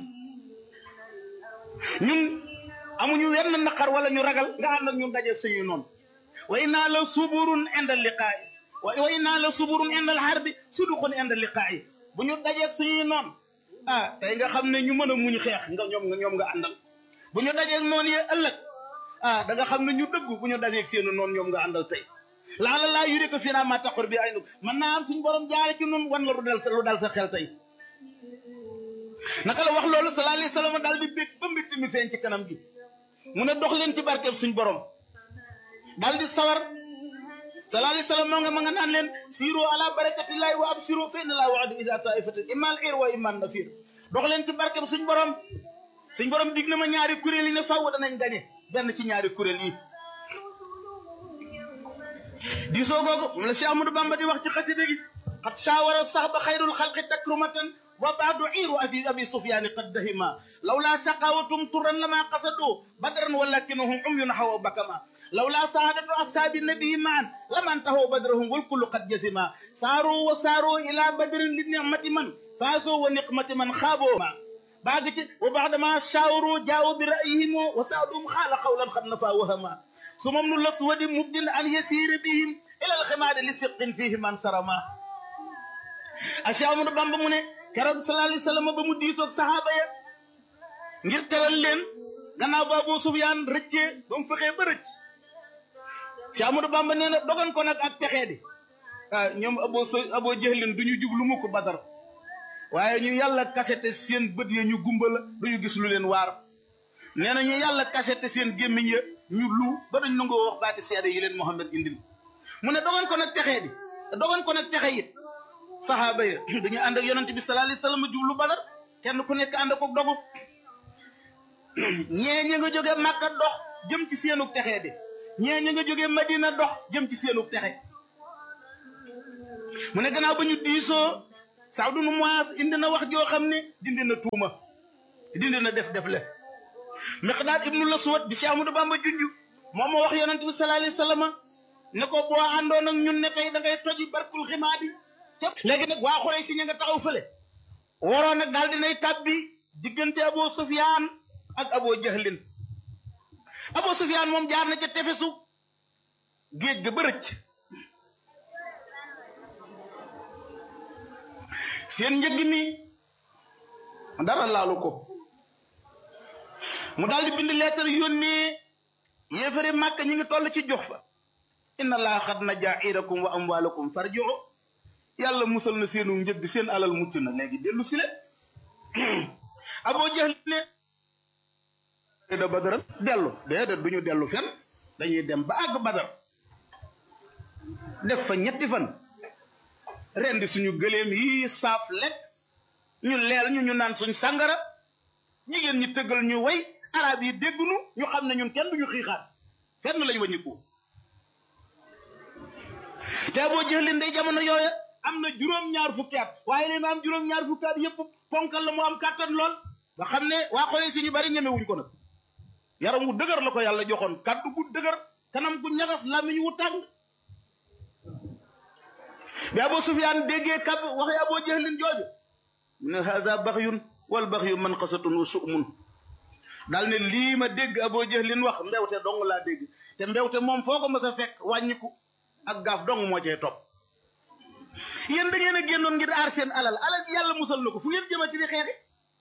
ñun amuñu wenn naqar wala ñu ragal nga ànd ak ñun dajeeg suñuy noonu wa innaa la suburun inda liqaa'i wa innaa la suburun inda al-harbi suduqun inda liqaa'i bu ñu dajeeg suñuy noon ah tey nga xam ne ñu mën a muñ xeex nga ñoom nga ñoom nga àndal bu ñu dajeeg noonu yee ëllëg ah da nga xam ne ñu dëgg bu ñu dajeeg seenu noonu ñoom nga àndal tey laala laa yuri ko fii naa maa taqor bi ay nu mën naa am suñu borom jaare ci nun wan la lu dal sa lu dal sa xel tey naka la wax loolu sallallahu alayhi wasallam daal di bég ba mbitt mi feeñ ci kanam gi mu ne dox leen ci barkeb suñ borom daal di sawar sallallahu alayhi wasallam moo nga ma nga naan leen siiro ala barakatillahi wa absiro fa inna laa wa'ada ida taifatin imal ir wa iman nafir dox leen ci barkeb suñ borom suñ borom dig na ma ñaari kuréel yi ne faaw danañ gañe benn ci ñaari kuréel yi diisoo googu mu la Cheikh Amadou Bamba di wax ci xasida gi xat shawara sax ba xayrul xalqi takrumatan wa baadu iiru abi abi sufyaani qad dahima lawlaa shaqawatum turan lama qasadu badran walakinahum umyun hawa bakama lawlaa saadatu ashaabi nabii maan laman tahaw badrahum wal kullu qad jazima saaru wa saaru ila badrin li nicmati man faasoo wa niqmati man xaaboo ma baag ci wa baadama shaawaru jaawu bi ra'yihim wa saadum xaala qawlan qad nafa wahama sumam nu laswadi mubdin an yasiira bihim ila alximaadi li siqin fihi man sarama Cheikh Amadou Bamba mu ne keroog sallallahu alayhi wa sallam ba mu diisoog saxaaba ya ngir teral leen gannaaw ba Abu Sufyaan rëccee ba mu fexee ba rëcc Cheikh Amadou Bamba nee na dogan ko nag ak texee di ah ñoom abo s abo jëxlin du ñu jublu mu ko Badar waaye ñu yàlla kasete seen bët ya ñu gumba la du ñu gis lu leen waar nee na ñu yàlla kasete seen gémmiñ ya ñu lu ba dañ nangoo wax baati seede yi leen Muhammad indil mu ne dogan ko nag texee di dogan ko nag texe it saxaaba ya dañu ànd ak yonent bi sallallahu alayhi wasallam jublu Badar kenn ku nekk ànd ak dogu ñee ñi nga jóge Màkka dox jëm ci seenu texee di ñee ña nga jógee Madina dox jëm ci seenu texe mu ne gannaaw ba ñu diisoo Saad ibn Muaaz indi na wax joo xam ne dindi na tuuma dindi na def def le Miqdaad ibnu Laswad bi Cheikh Ahmadou Bamba junj moom moo wax yonent bi sallallahu alayhi wa sallam ne ko boo àndoon ak ñun ne tey da ngay toji barkul ximaadi léegi nag waa Xuraysh si ña nga taxaw fële waroon nag daal dinay tàbbi diggante Abu Sufyaan ak Abu Jahlin Abu Sufyaan moom jaar na ca tefesu géej ga ba rëcc seen njëgg mi dara laalu ko mu daal di bind lettre yónnee yéefari màkk ñi ngi toll ci jox fa inna laa xad na jairakum wa amwalakum farji'u yàlla musal na seenu njëgg seen alal mucc na léegi dellu si leen Abu Jahl ne da badaral dellu déedéet du ñu dellu fen dañuy dem ba àgg badar def fa ñetti fan rendi suñu gëléem yi saaf lekk ñu leel ñu ñu naan suñ sàngara jigéen ñi tëggal ñu way arab yi déggunu ñu xam ne ñun kenn duñu xiixaat fenn lañ waññiku te boo jëlin day jamono yooya am na juróom-ñaar fukki at waaye li ma am juróom-ñaar fukki at yëpp ponkal la mu am kàttan lool nga xam ne waa xoolee si ñu bari ñemewuñ ko nag yaram wu dëgër la ko yàlla joxoon kaddu gu dëgër kanam gu ñagas lamiñ wu tàng bi Abu Sufyaan déggee kab waxee Abu Jahlin jooju mu ne haza baxyun wal baxyu man xasatun wa su'mun daal ne lii ma dégg Abu Jahlin wax mbewte dong laa dégg te mbewte moom foo ko mës a fekk wàññiku ak gaaf dong moo cee topp yéen da ngeen a génnoon ngir aar seen alal alal ji yàlla musal na ko fu ngeen jëmati di xeexi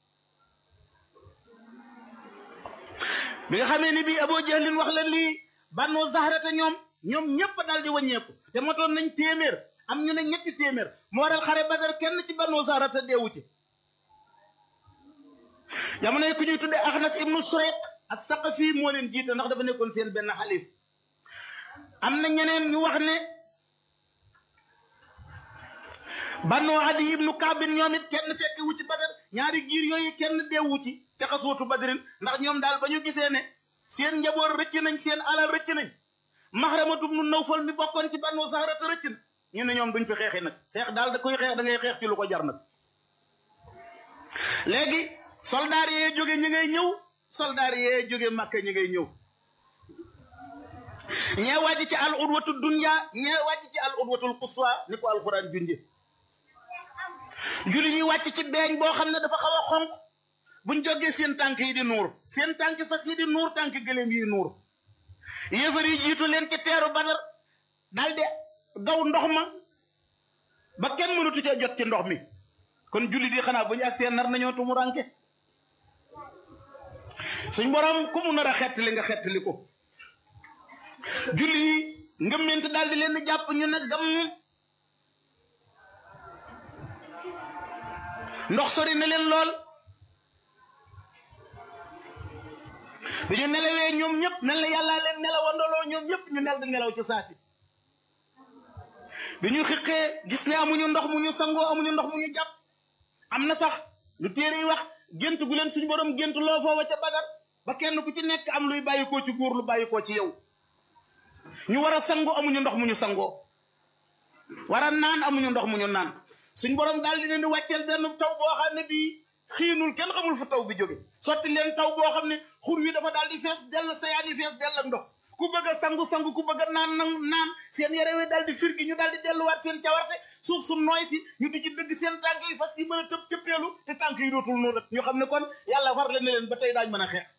bi nga xamee ni bii Abu Jahlin wax la lii bannoo zahrata ñoom ñoom ñépp daal di wàññeeku te motoon nañ téeméer am ñu ne ñetti téeméer moo waral xare badar kenn ci bannoo zahrata deewu ci jamono yi ku ñuy tuddee Axnas ibnu Surayq ak Saqafi moo leen jiite ndax dafa nekkoon seen benn xalif am na ñeneen ñu wax ne bannoo Adi ibnu Kaabin ñoom it kenn fekki wu ci badar ñaari giir yooyu kenn deewu ci te xasootu badrin ndax ñoom daal ba ñu gisee ne seen njaboot rëcc nañ seen alal rëcc nañ Maxramatu ibnu Nawfal mi bokkoon ci bannoo Zahrata rëcc na ñu ne ñoom duñ fi xeexi nag xeex daal da koy xeex da ngay xeex ci lu ko jar nag léegi soldaar yee jóge ñi ngay ñëw soldaar yee jóge Màkka ñi ngay ñëw ñee wàcc ci al udwatu dunya ñee wàcc ci al udwatul quswa ni ko alxuraan junje julli ñuy wàcc ci beeñ boo xam ne dafa xaw a xonq buñ jógee seen tànk yi di nuur seen tànk fas yi di nuur tànk gëléem yi nuur yéefar yi jiitu leen ci teeru badar daal de gaw ndox ma ba kenn mënatu cee jot ci ndox mi kon julli di xanaa bu ñu ak seen nar nañoo tumu ranke suñ borom ku mu nar a xettali nga xettali ko julli yi ngëmment daal di leen jàpp ñu ne gam ndox sori na leen lool bi ñu nelawee ñoom ñëpp mel na yàllaa leen nelawandoloo ñoom ñëpp ñu nel di nelaw ci saasi bi ñu xiqee gis ne amuñu ndox mu ñu sangoo amuñu ndox mu ñu jàpp am na sax lu téere yi wax gént gu leen suñu borom gént loo foofa ca bagar ba kenn ku ci nekk am luy bàyyikoo ci góor lu bàyyikoo ci yow ñu war a sangoo amuñu ndox mu ñu sangoo war a naan amuñu ndox mu ñu naan suñ borom daal di leen di wàcceel benn taw boo xam ne bii xiinul kenn xamul fu taw bi jóge sotti leen taw boo xam ne xur wi dafa daal di fees dell sayaan yi fees dell ak ndox ku bëgg a sangu sangu ku bëgg a naan nang naan seen yére wi daal di firgi ñu daal di delluwaat seen cawarte suuf su nooy si ñu di ci dëgg seen tànk yi fas yi mën a tëb cëppeelu te tànk yi dootul noonu ñu xam ne kon yàlla far leen ne leen ba tey daañ mën a xeex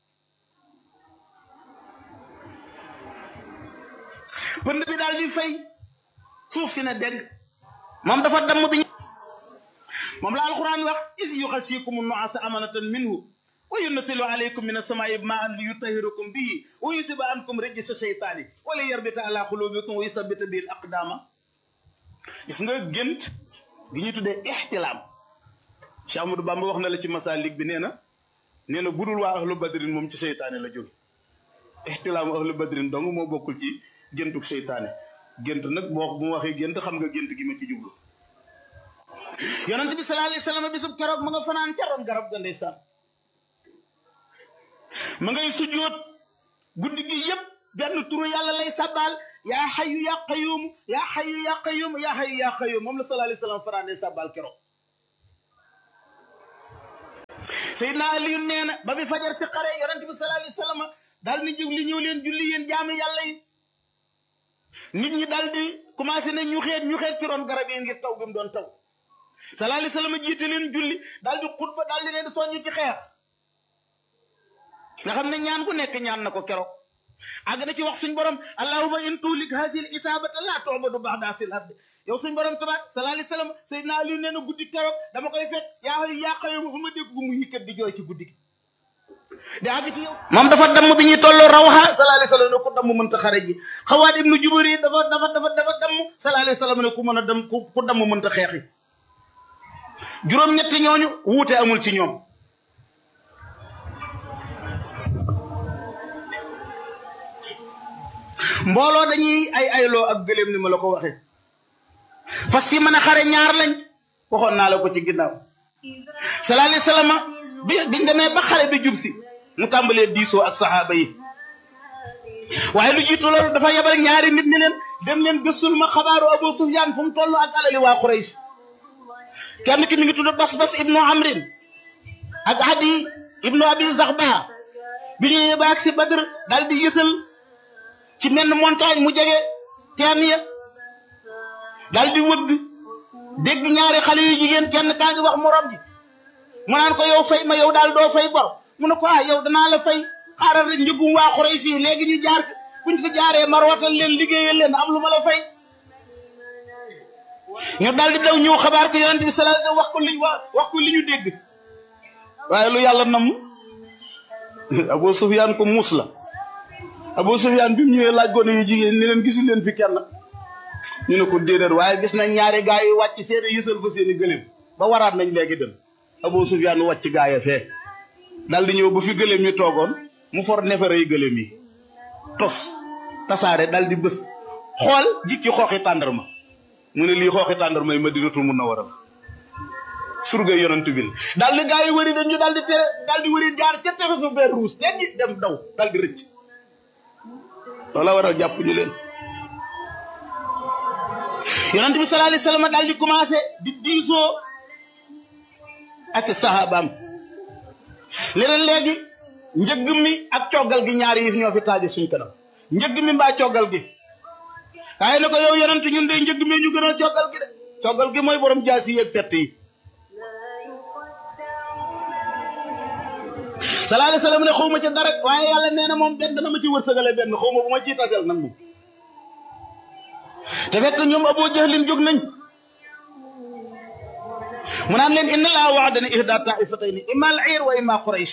pënd bi daal di fay suuf si ne dégg moom dafa damm bi moom la alquran wax is yuxasikum nuasa amanatan minhu wa yunasilu alaykum min asamaai maan li yutahirakum bihi wa yusiba ankum rijsa sheytaani wala yarbita ala qulubikum wa yusabita bihi al aqdama gis nga gént gi ñu tuddee ixtilaam Cheikh Amadou Bamba wax na la ci masalik bi nee na nee na budul waa ahlu badrin moom ci seytaane la jóge ixtilaamu ahlu badrin dong moo bokkul ci géntuk seytaane gént nag boo bu ma waxee gént xam nga gént gi ma ci jublu yonent bi sallallahu alayhi wasallam bisub keroog ma nga fanaan ca ron garab ga ndeysaan ma ngay sujjóot guddi gi yépp benn turu yàlla lay sabbaal yaa xayu yaa qayum yaa xayu yaa qayum yaa xayu yaa qayum moom la sallallahu alayhi wasallam fanaane sabbaal keroog Seydina Aliyu nee na ba bi fajar si xare yonent bi sallallahu alayhi wasallam daal ni jóg li ñëw leen julli yéen jaamu yàlla yi nit ñi daal di commencé na ñu xeet ñu xeet ci ron garab yi ngir taw bi mu doon taw sallallahu alayhi wasallam jiite leen julli daal di xutba daal di leen soññ ci xeex nga xam ne ñaan ku nekk ñaan na ko keroog àgg na ci wax suñ borom allahumma in tulik hasil isabata la tu'badu ba'da fil ard yow suñ borom tabaar sallallahu alayhi wasallam sayyidina ali nee na guddi keroog dama koy fekk yaa xayu yaa xayu ba ma dégg gu mu yikkat di jooy ci guddi gi di àgg ci yow moom dafa damm bi ñuy tolloo rawha sallallahu alayhi wasallam ne ku damm mënta xare ji xawaat ibnu jubari dafa dafa dafa dafa damm sallallahu alayhi wasallam ne ku mën a dem ku ku damm mënta xeexi juróom-ñetti ñooñu wuute amul ci ñoom mbooloo dañuy ay ayloo ak gëléem ni ma la ko waxee fas yi mën a xare ñaar lañ waxoon naa la ko ci ginnaaw sallallahu alayhi wasallam bi biñ demee ba xare bi jub si mu tàmbalee diisoo ak saxaaba yi waaye lu jiitu loolu dafa yebal ñaari nit ni leen dem leen gëstul ma xabaaru Abu Sufyaan fu mu toll ak alali waa Quraysh kenn ki mi ngi tudd Bas Bas ibnu Amrin ak Adi ibnu Abi Zaxba bi ñu yebba ak si Badr daal di yësal ci menn montagne mu jege teen ya daal di wëgg dégg ñaari xale yu jigéen kenn kaa ngi wax morom ji mu naan ko yow fay ma yow daal doo fay bor mu ne ko ah yow danaa la fay xaaral rek njëgum waa Quraysh yi léegi ñu jaar buñ fi jaaree mar watal leen liggéeyal leen am lu ma la fay ñu daal di daw ñëw xabaar ko yonent bi sallallahu alayhi wasallam wax ko li wax ko li ñu dégg waaye lu yàlla nam Abu Sufyaan ko muus la Abu Sufyaan bi mu ñëwee laaj gone yu jigéen ni leen gisul leen fi kenn ñu ne ko déedéet waaye gis nañ ñaari gaa yi wàcc fee ne yësal fa seeni gëléem ba waraat nañ léegi dem Abu Sufyaan wàcc gaa ya fee daal di ñëw ba fi gëléem ñu toogoon mu for nefere yi gëléem yi tos tasaare daal di bës xool jikki xooxi tàndarma mu ne lii xooxi tàndarma yi Madinatul Munawwara surga yonent bi daal di gaa yi wëri dañ ñu daal di tere daal di wëri jaar ca tefesu beer ruus teggi dem daw daal di rëcc loola waral jàpp ñu leen yonent bi sallallahu alayhi wasallam daal di commencé di diisoo ak sahabaam leneen léegi njëgg mi ak coggal gi ñaari yi ñoo fi taaje suñ kanam njëgg mi mbaa coggal gi waaye ne ko yow yonent ñun de njëgg mi ñu gënal coggal gi de coggal gi mooy borom jaasi yeeg fett yi sallallahu alayhi wasallam ne xaw ma ci dara waaye yàlla nee na moom benn dana ma ci wërsëgale benn xaw ma bu ma ciy tasel nag moom te fekk ñoom Abu Jahlin jóg nañ mu naan leen inna laa wa'adani ihda ta'ifatayni imma al-'ir wa imma Quraysh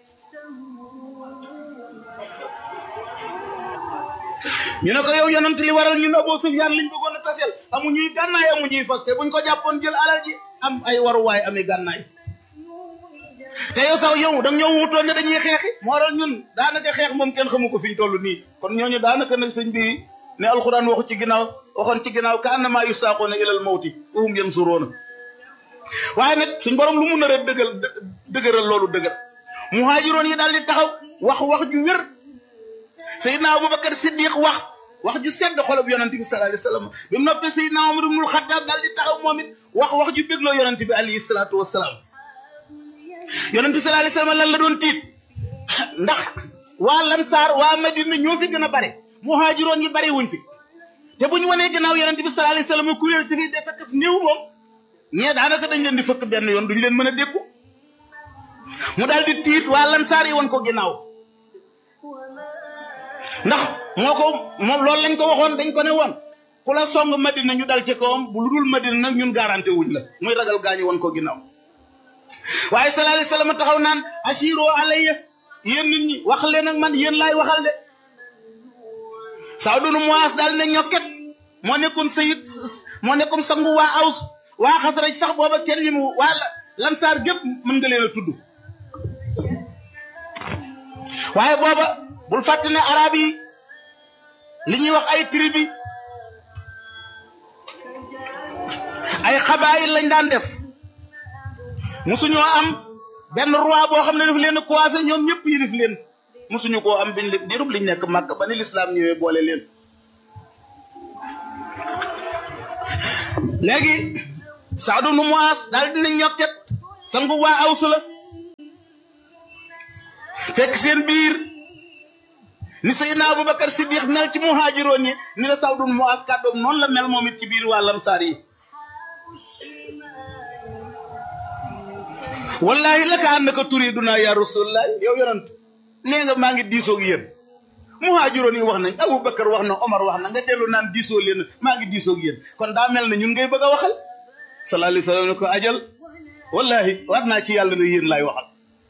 ñu ne ko yow yonent li waral ñun Abu Sufyaan liñ bëggoon a tasel amuñuy gànnaay amuñuy fas te buñ ko jàppoon jël alal ji am ay waruwaay ami gànnaay te yow sax yow da nga ñoo wutoon ne dañuy xeexi moo waral ñun daanaka xeex moom kenn xamu ko fi ñu toll nii kon ñooñu daanaka nag sëñ bi ne alxuraan waxu ci ginnaaw waxoon ci ginnaaw ka annama yusaaqoona ilal mawti wa hum yansuruuna waaye nag suñ borom lu mu nar a dëggal dëgëral loolu dëgër muhaajiroon yi daal di taxaw wax wax ju wér Seydina Abubakar Siddiq wax wax ju sedd xolob yonent bi sallallahu alayhi wasallam bi mu noppee Seydina Umar ibnul Xattaab daal di taxaw moom it wax wax ju bégloo yonent bi alayhi salaatu wassalaam yonent bi sallallahu alayhi wasallam lan la doon tiit ndax waa Lansaar waa Madina ñoo fi gën a bare muhaajiroon yi bare wuñ fi te bu ñu wanee gannaaw yonent bi sallallahu alayhi wasallam kuréel si fi des ak néew moom ñee daanaka dañ leen di fëkk benn yoon duñ leen mën a dékku mu daal di tiit waa Lansaar yi woon ko ginnaaw ndax moo ko moom loolu lañ ko waxoon dañ ko ne woon ku la song Madina ñu dal ci kawam bu lu dul Madina nag ñun garanté wuñ la muy ragal gaañu woon ko ginnaaw waaye sallallahu alayhi wasallam taxaw naan ashiro alayya yéen nit ñi wax leen ak man yéen laay waxal de Saad ibn Muaaz daal ne ñokket moo nekkoon sayid moo nekkoon sangu waa Aws waa Xasraj sax booba kenn ñi mu waa Lansaar gépp mën nga leen a tudd waaye booba bul fàtte ne arab yi li ñuy wax ay tribu ay xabaayil lañ daan def musuñoo am benn roi boo xam ne daf leen a coiffé ñoom ñëpp yilif leen mosuñu koo am biñ dirub liñ nekk màkk ba ni lislaam ñëwee boole leen léegi saadu nu muas daal dina ñokket sangu waa awsu la fekk seen biir ni Seydina Abubakar Siddiq mel ci muhaajiroon yi ni la saadu nu muas kàddoom noonu la mel moom it ci biir waa lamsaar yi wallahi la ka annaka turiduna ya rasulullah yow yonent nee nga maa ngi diisoog yéen muhaajiroon yi wax nañ Abubakar wax na Omar wax na nga dellu naan diisoo leen maa ngi diisoog yéen kon daa mel ne ñun ngay bëgg a waxal sallallahu alayhi wa sallam ne ko ajal wallahi war naa ci yàlla ne yéen laay waxal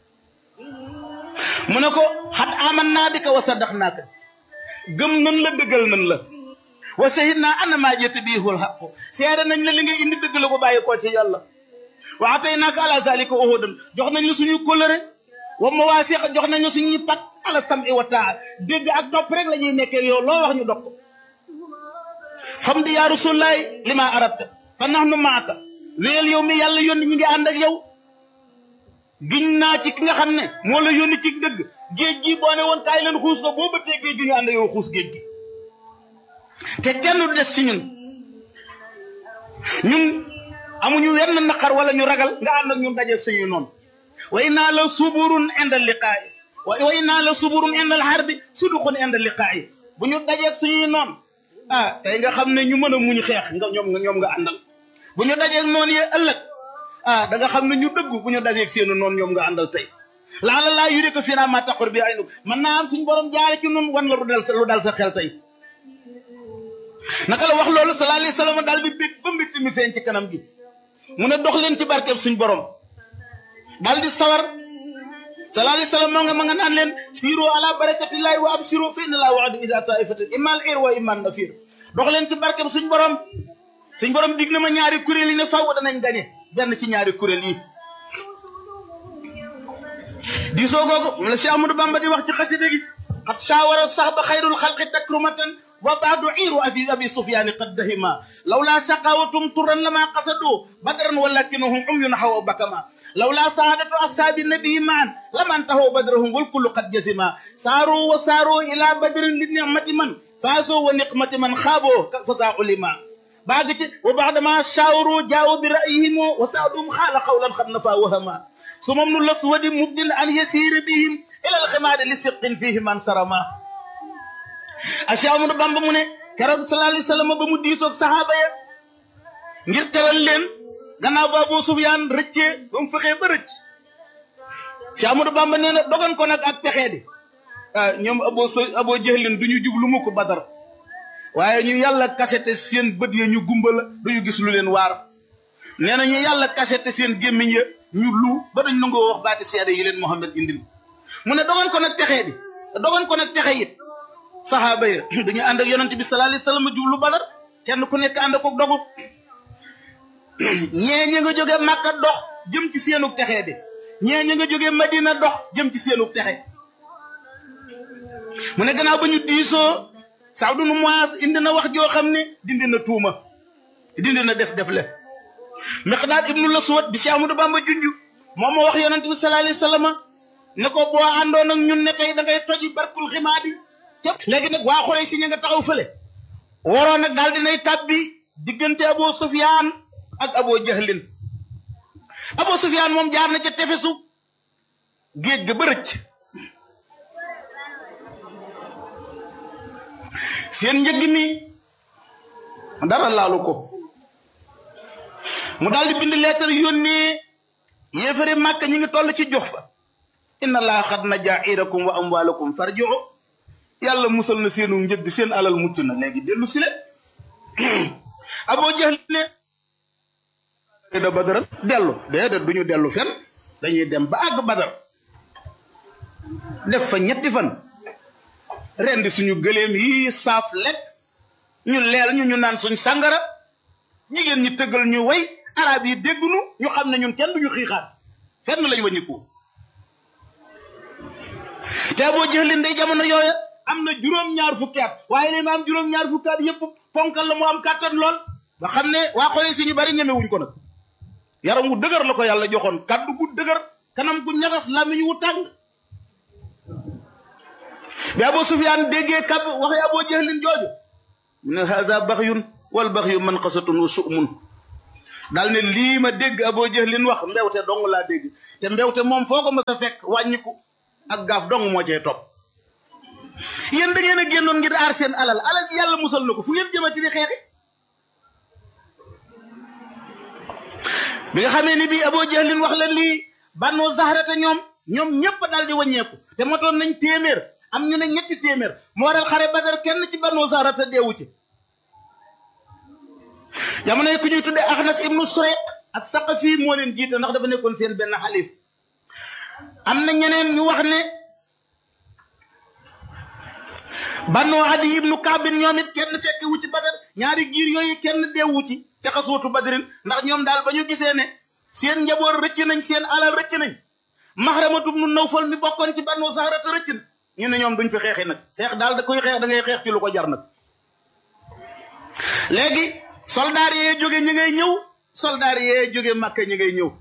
mu ne ko xat aman naa bi ka wa saddax naaka gëm nan la dëggal nan la wa shahid naa ana maa jëtt biihul xaqu seede nañ la li nga indi dëgg la ko bàyyi koo ci yàlla wa ataynaaka ala zalika uhudan jox nañ la suñu kóllëre wa mawaasiq jox nañ la suñuy pak ala sam'i wa taa dégg ak topp rek la ñuy nekkee yow loo wax ñu dog ko xam di yaa rasulaay li ma arabta fa nahnu maaka wéyal yow mi yàlla yónni ñi ngi ànd ak yow giñ naa ci ki nga xam ne moo la yónni ci dëgg géej gi boo ne woon kaay leen xuus ko boo bëttee géej gi ñu ànd yow xuus géej gi te kenn du des ci ñun ñun amuñu wenn naqar wala ñu ragal nga ànd ak ñun dajeeg suñuy noonu wa innaa la suburun indal liqaayi wa innaa la suburun indal harbi suduqun indal liqaayi bu ñu dajeeg suñuy noon ah tey nga xam ne ñu mën a muñ xeex nga ñoom nga ñoom nga àndal bu ñu dajeeg noonu yee ëllëg ah da nga xam ne ñu dëggu bu ñu dajeeg seenu noonu ñoom nga àndal tey laala laa yuri ko fii naa maa taqur bi ay nu mën naa am suñu borom jaare ci nun wan la lu dal sa lu dal sa xel tey naka la wax loolu sallallahu alayhi wa sallam daal di bég ba mbitt mi feeñ ci kanam gi mu ne dox leen ci barkeb suñ borom daal di sawar sallallahu alayhi wa sallam moo nga ma nga naan leen siiro ala barakatillahi wa absiro fa inna laa waadu ida taifatin imal ir wa iman nafir dox leen ci barkeb suñ borom suñ borom dig na ma ñaari kuréel yi ne faw danañ gañe benn ci ñaari kuréel yi diisoo googu mu la Cheikh Amadou Bamba di wax ci xasida gi xat saawara sax ba xayrul xalqi takrumatan wa baadu iiru abi abi sufyaani qad dahima lawlaa shaqaawatum turan lama qasadu badran walakinahum umyun xawa bakama lawlaa saadatu ashaabi nabii maan laman taxaw badrahum wal kullu qad jasima saaroo wa saaroo ila badrin li nicmati man faasoo wa niqmati man xaaboo fasaa ulima baag ci wa baadama shaawaru jaawo bi ra'yihim wa saadum xaala qawlan xad nafa wahama sumam nu laswadi mubdin an yasiira bihim ila alximaadi li siqin fihi man sarama Cheikh Amadou Bamba mu ne keroog sallallahu alayhi wa sallam ba mu diisoog saxaaba ya ngir teral leen gannaaw ba Abu Sufyaan rëccee ba mu fexee ba rëcc Cheikh Amadou Bamba nee na dogan ko nag ak texee di ah ñoom abo abo jëxlin du ñu jublu mu ko badar waaye ñu yàlla kasete seen bët ya ñu gumba la duñu gis lu leen waar nee na ñu yàlla kasete seen gémmiñ ya ñu lu ba dañ nangoo wax baati seede yi leen Muhammad indil mu ne dogan ko nag texee di dogan ko nag texe it saxaaba ya dañu ànd ak yonent bi sallallahu alayhi wasallam jublu badar kenn ku nekk ànd ko dogu ñee ñi nga jóge Makka dox jëm ci seenug texee di ñee ñi nga jóge Madina dox jëm ci seenug texe mu ne gannaaw ba ñu diisoo Saadu nu Muaas indi na wax joo xam ne dindi na tuuma dindi na def def le Miqdaad ibnu Laswad bi Cheikh Amadou Bamba junju moom moo wax yonent bi sallallahu alayhi wasallam ne ko boo àndoon ak ñun ne tey da ngay toji barkul ximaadi léegi nag waa xorey si ña nga taxaw fële waroon nag daal dinay tàbbi diggante Abu Sufyaan ak Abu Jahlin Abu Sufyaan moom jaar na ca tefesu géej ga ba rëcc seen njëgg mi dara laalu ko mu daal di bind lettre yónnee yéefari màkk ñi ngi toll ci jox fa inna laa xad na jaa'irakum wa amwaalakum farji'u yàlla musal na seenu njëgg seen alal mucc na léegi dellu si le Abu Jahl ne da badar dellu déedéet du ñu dellu fen dañuy dem ba àgg badar def fa ñetti fan rendi suñu gëléem yi saaf lekk ñu leel ñu ñu naan suñ sàngara jigéen ñi tëggal ñu way arab yi déggunu ñu xam ne ñun kenn duñu xiixaat fenn lañ waññiku te boo jëlin day jamono yooya am na juróom-ñaar fukki at waaye li ma am juróom-ñaar fukki at yëpp ponkal la mu am kàttan lool ba xam ne waa xoolee si ñu bari ñemewuñ ko nag yaram wu dëgër la ko yàlla joxoon kaddu gu dëgër kanam gu ñagas làmmiñ wu tàng bi Abu Sufyaan déggee kab waxi Abu Jahlin jooju mu ne haza baxyun wal baxyu man xasatun wa su'mun daal ne lii ma dégg Abu Jahlin wax mbewte dong laa dégg te mbewte moom foo ko mës a fekk wàññiku ak gaaf dong moo cee topp yéen da ngeen a génnoon ngir aar seen alal alal yàlla musal na ko fu ngeen jëmati di xeexi bi nga xamee ni bii Abu Jahlin wax la lii bannoo zahrata ñoom ñoom ñépp daal di wàññeeku te motoon nañ téeméer am ñu ne ñetti téeméer moo waral xare Badar kenn ci bannoo zahrata deewu ci jamono yi ku ñuy tuddee Axnas ibnu Surayq ak Saqafi moo leen jiite ndax dafa nekkoon seen benn xalif am na ñeneen ñu wax ne bannoo Adi ibnu Kaabin ñoom it kenn fekki wu ci Badar ñaari giir yooyu kenn deewu ci ca xaswatu Badrin ndax ñoom daal ba ñu gisee ne seen njaboot rëcc nañ seen alal rëcc nañ Maxramatu ibnu Nawfal mi bokkoon ci bannoo Zahrata rëcc na ñu ne ñoom duñ fi xeexi nag xeex daal da koy xeex da ngay xeex ci lu ko jar nag léegi soldaar yee jóge ñi ngay ñëw soldaar yee jóge Makka ñi ngay ñëw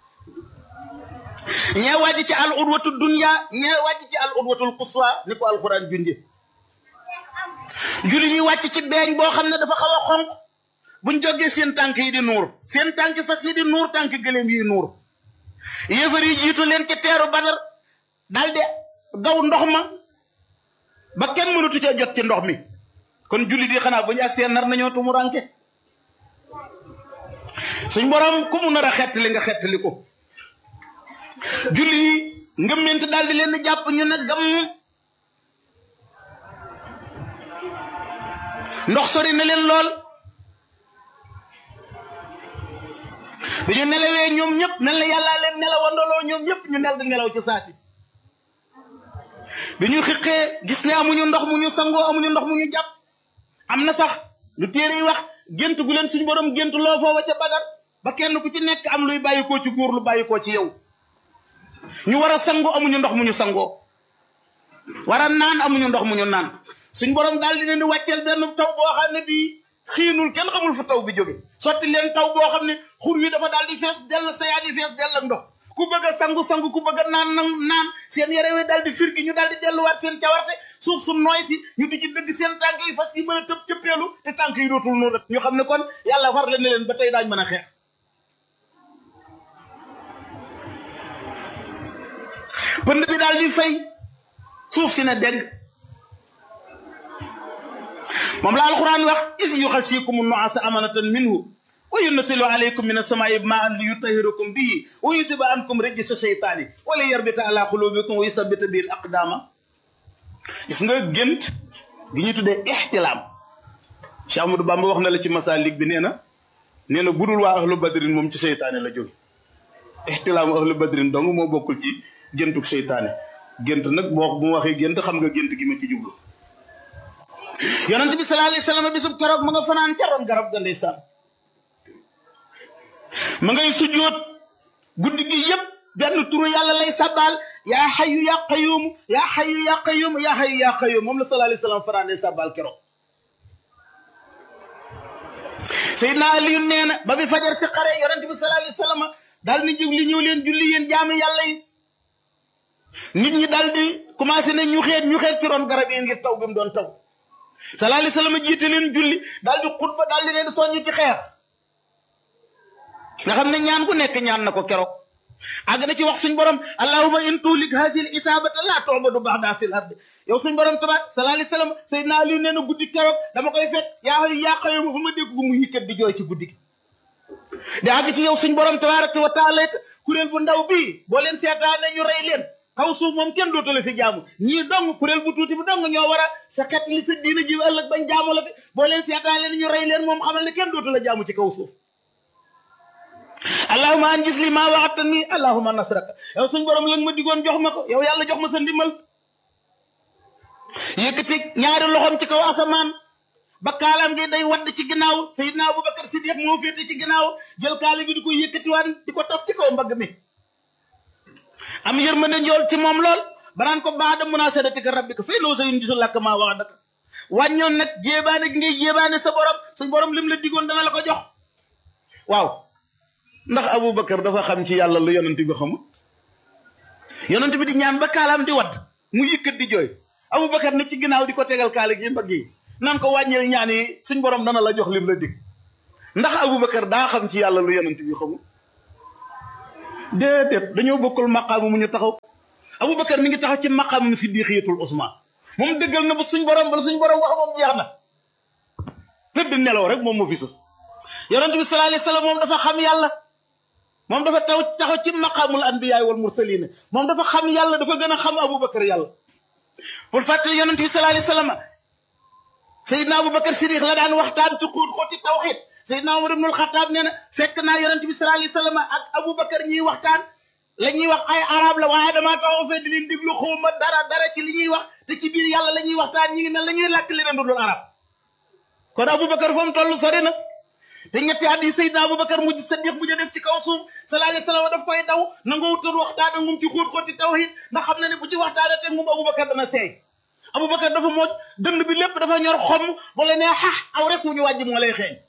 ñee wàcc ci al udwatu dunya ñee wàcc ci al udwatul quswa ni ko alxuraan junje julli ñuy wàcc ci beeñ boo xam ne dafa xaw a xonq buñ jógee seen tànk yi di nuur seen tànk fas yi di nuur tànk gëléem yi nuur yéefar yi jiitu leen ca teeru badar daldi gaw ndox ma ba kenn mënatu cee jot ci ndox mi kon julli di xanaa bu ñu ak seen nar nañoo tumu ranke suñ borom ku mu nar a xettali nga xettali ko julli yi ngëmment daal di leen di jàpp ñu ne gam ndox sori na leen lool bi ñu nelawee ñoom ñëpp mel na yàllaa leen nelawandoloo ñoom ñëpp ñu nel di nelaw ci saasi bi ñu xiqee gis ne amuñu ndox mu ñu sangoo amuñu ndox mu ñu jàpp am na sax lu téere yi wax gént gu leen suñu borom gént loo foofa ca Badar ba kenn ku ci nekk am luy bàyyikoo ci góor lu bàyyikoo ci yow ñu war a sangoo amuñu ndox mu ñu sangoo war a naan amuñu ndox mu ñu naan suñ borom daal di leen di wàcceel benn taw boo xam ne bii xiinul kenn xamul fu taw bi jóge sotti leen taw boo xam ne xur wi dafa daal di fees dell sayaat yi fees dell ak ndox ku bëgg a sangu sangu ku bëgg a naan naan naan seen yére wi daal di firgi ñu daal di delluwaat seen cawarte suuf su nooy si ñu di ci dëgg seen tànk yi fas yi mën a tëb cëppeelu te tànk yi dootul noonu ñu xam ne kon yàlla far leen ne leen ba tey daañ mën a xeex pënd bi daal di fay suuf si ne dégg moom la alquran wax is yuxasikum nuasa amanatan minhu wa yunasilu alaykum min asamaai maan li yutahirakum bihi wa yusiba ankum rijsa sheytaani wala yarbita ala qulubikum wa yusabita bihi al aqdama gis nga gént gi ñu tuddee ixtilaam Cheikh Amadou Bamba wax na la ci masalik bi nee na nee na budul waa ahlu badrin moom ci seytaane la jóge ixtilaamu ahlu badrin dong moo bokkul ci géntug seytaane gént nag boo bu ma waxee gént xam nga gént gi ma ci jublu yonent bi sallallahu alayhi wasallam bisub keroog ma nga fanaan ca ron garab ga ndeysaan ma ngay sujjóot guddi gi yépp benn turu yàlla lay sabbaal yaa xayu yaa qayuum yaa xayu yaa qayuum yaa xayu yaa qayuum moom la sallallahu alayhi wasallam fanaan lay sabbaal keroog Seydina Aliyu nee na ba bi fajar si xare yonent bi sallallahu alayhi wasallam daal ni jóg li ñëw leen julli yéen jaami yàlla yi nit ñi daal di commencé ne ñu xeet ñu xeet ci ron garab yi ngir taw bi mu doon taw sallallahu alayhi wasallam jiite leen julli daal di xutba daal di leen soññ ci xeex nga xam ne ñaan ku nekk ñaan na ko keroog àgg na ci wax suñ borom allahumma in tulik hasil isabata la tu'badu ba'da fil ardi yow suñ borom tabaar sallallahu alayhi wasallam sayyidina ali nee na guddi keroog dama koy fekk yaa xayu yaa xayu ma fa ma dégg gu mu yëkkat di jooy ci guddi gi di àgg ci yow suñ borom tabaaraka wa taala kuréel bu ndaw bii boo leen seetaane ñu rey leen kaw suuf moom kenn dootu la fi jaamu ñii dong kuréel bu tuuti bu dong ñoo war a sa xet li sa diina ji ëllëg bañ jaamu la fi boo leen seetaane ñu rey leen moom xamal ne kenn dootu la jaamu ci kaw suuf allahuma an gis li maa waxata nii allahuma nasraka yow suñ borom la ma digoon jox ma ko yow yàlla jox ma sa ndimbal yëkkati ñaari loxoom ci kaw asamaan ba kaalaam gi day wadd ci ginnaaw sayidna abubakar siddiq moo féete ci ginnaaw jël kaala gi di ko yëkkatiwaan di ko taf ci kaw mbagg mi am yërmande njool ci moom lool banaan ko baada munasadatika rabbika fa innahu sayunjizu laka maa wa'adaka wàññoon nag jéebaane gi ngay jéebaane sa borom suñ borom lim la digoon dana la ko jox waaw ndax abubakar dafa xam ci yàlla lu yonent bi xamul yonent bi di ñaan ba kaalaam di wadd mu yëkkat di jooy Aboubacar ne ci ginnaaw di ko tegal kaala gi mbagg yi nan ko wàññil ñaan yi suñ borom dana la jox lim la dig ndax Aboubacar daa xam ci yàlla lu yonent bi xamul déedéet dañoo bokkul maqaamu mu ñu taxaw Aboubacar mi ngi taxaw ci maqaamu siddiqiyatul Usmaan moom dëggal na ba suñ borom ba suñ borom wax moom jeex na tëdd nelaw rek moom moo fi sës yonent bi sallallahu alayhi wasallam moom dafa xam yàlla moom dafa taw taxaw ci maqaamul anbiyaay wal mursaliin moom dafa xam yàlla dafa gën a xam Aboubacar yàlla pour fàttali yonent bi sallallahu alayhi wasallam Seydina Aboubacar Siddiq la daan waxtaan ci xuut xooti tawxiid Seydina Umar ibnul Xattaab nee na fekk naa yonent bi sallallahu alayhi wasallam ak Aboubacar ñuy waxtaan la ñuy wax ay arab la waaye damaa taxaw fee di leen déglu xawma dara dara ci li ñuy wax te ci biir yàlla la ñuy waxtaan ñi ngi ne la ñuy làkk leneen du dul arab kon Aboubacar fa mu toll sori na te ñetti at yi Seydina Aboubacar mujj Saddiq mujj def ci kaw suuf sallallahu alayhi wasallam daf koy daw nangoo wutal waxtaan ak moom ci xóot xooti tawhid ndax xam na ne bu ci waxtaanee teg moom Aboubacar dana seey Aboubacar dafa mooj dënd bi lépp dafa ñor xom wala ne xax aw res wu ñu wàjj moo lay xeeñ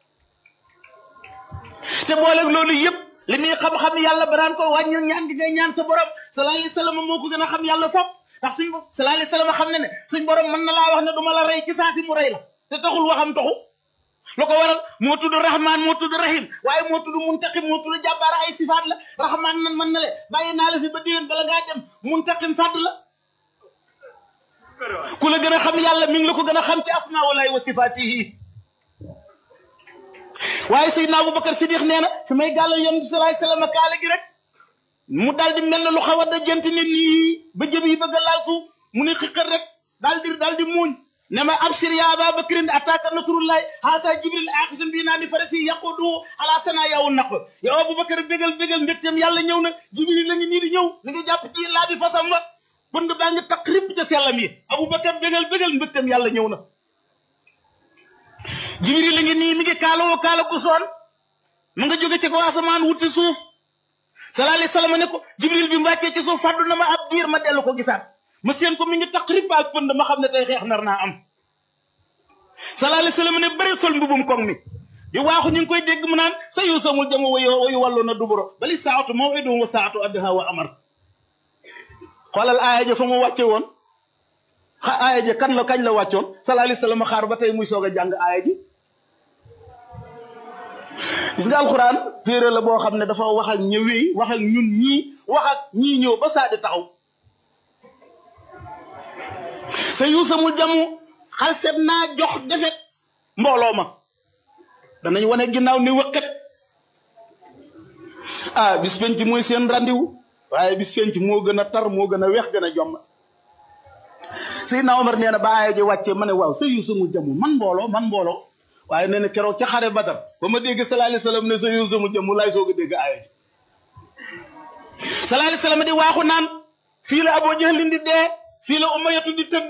te booleeg loolu yëpp li muy xam-xam yàlla baraan ko wàññil ñaan gi ngay ñaan sa borom sallallahu alayhi wasallam moo ko gën a xam yàlla fop ndax suñ sallallahu alayhi wasallam xam ne ne suñ borom mën na laa wax ne du ma la rey ci saa si mu rey la te taxul waxam taxu lu ko waral moo tudd rahman moo tudd rahim waaye moo tudd muntaqim moo tudd jàbbaara ay sifaat la rahman nan mën na le bàyyi naa la fi ba déwén bala ngaa dem muntaqim fàdd la ku la gën a xam yàlla mi ngi la ko gën a xam ci asmaa walaay wa sifaatihi waaye Seydina Aboubacar Siddiq nee na fi may gàllal yonent bi sallallahu alayhi wasallam kaala gi rek mu daal di mel ne lu xaw a dajante ne nii ba jëm yi bëgg a laal suuf mu ne xiqal rek daal di daal di muuñ ne ma abshir ya aba bakrin ataka nasrullahi haasa jibril axisun bi naa ni farasi yaqudu ala sana yawu naq yow Aboubacar bégal bégal mbégteem yàlla ñëw na jibril la ngi nii di ñëw mi ngi jàpp ci laa bi fasam wa bënd baa ngi taq ripp ca sellam yi Aboubacar bégal bégal mbégteem yàlla ñëw na jibril la ngi nii mi ngi kaalawoo kaala gu soon mu nga jóge ci ko asamaan wut si suuf sallallahu alayhi wasallam ne ko jibril bi mu wàccee ci suuf fàddu na ma ab diir ma dellu ko gisaat ma seen ko mi ngi taq ripp ak pënd ma xam ne tey xeex nar naa am sallallahu alayhi wasallam ne bëri sol mbubum koŋ mi di waaxu ñu ngi koy dégg mu naan sa yu samul jama wayu wayu wàllu na duburo bali saatu maw'iduhum wa saatu adha wa amar xoolal aaya ja fa mu wàcce woon xa aaya ja kan la kañ la wàccoon sallallahu alayhi wasallam xaar ba tey muy soog a jàng aaya ji gis nga alxuraan téere la boo xam ne dafa wax ak ñëwee wax ak ñun ñii wax ak ñii ñëw ba saa di taxaw sa yuusamul jamu xal set naa jox defet mbooloo ma danañ wane ginnaaw ni wëkkat ah bis penc mooy seen rendez-vous waaye bis penc moo gën a tar moo gën a weex gën a jomm Seydina Omar nee na ba aaya ji wàccee ma ne waaw sa yuusamul jamu man mbooloo man mbooloo waaye nee na keroog ca xare Badar ba ma dégg sallallahu alayhi wasallam ne sa yuusamul jamu laay soog a dégg aaya ji sallallahu alayhi wasallam di waaxu naan fii la Abu Jahlin di dee fii la Umayyatu di tëdd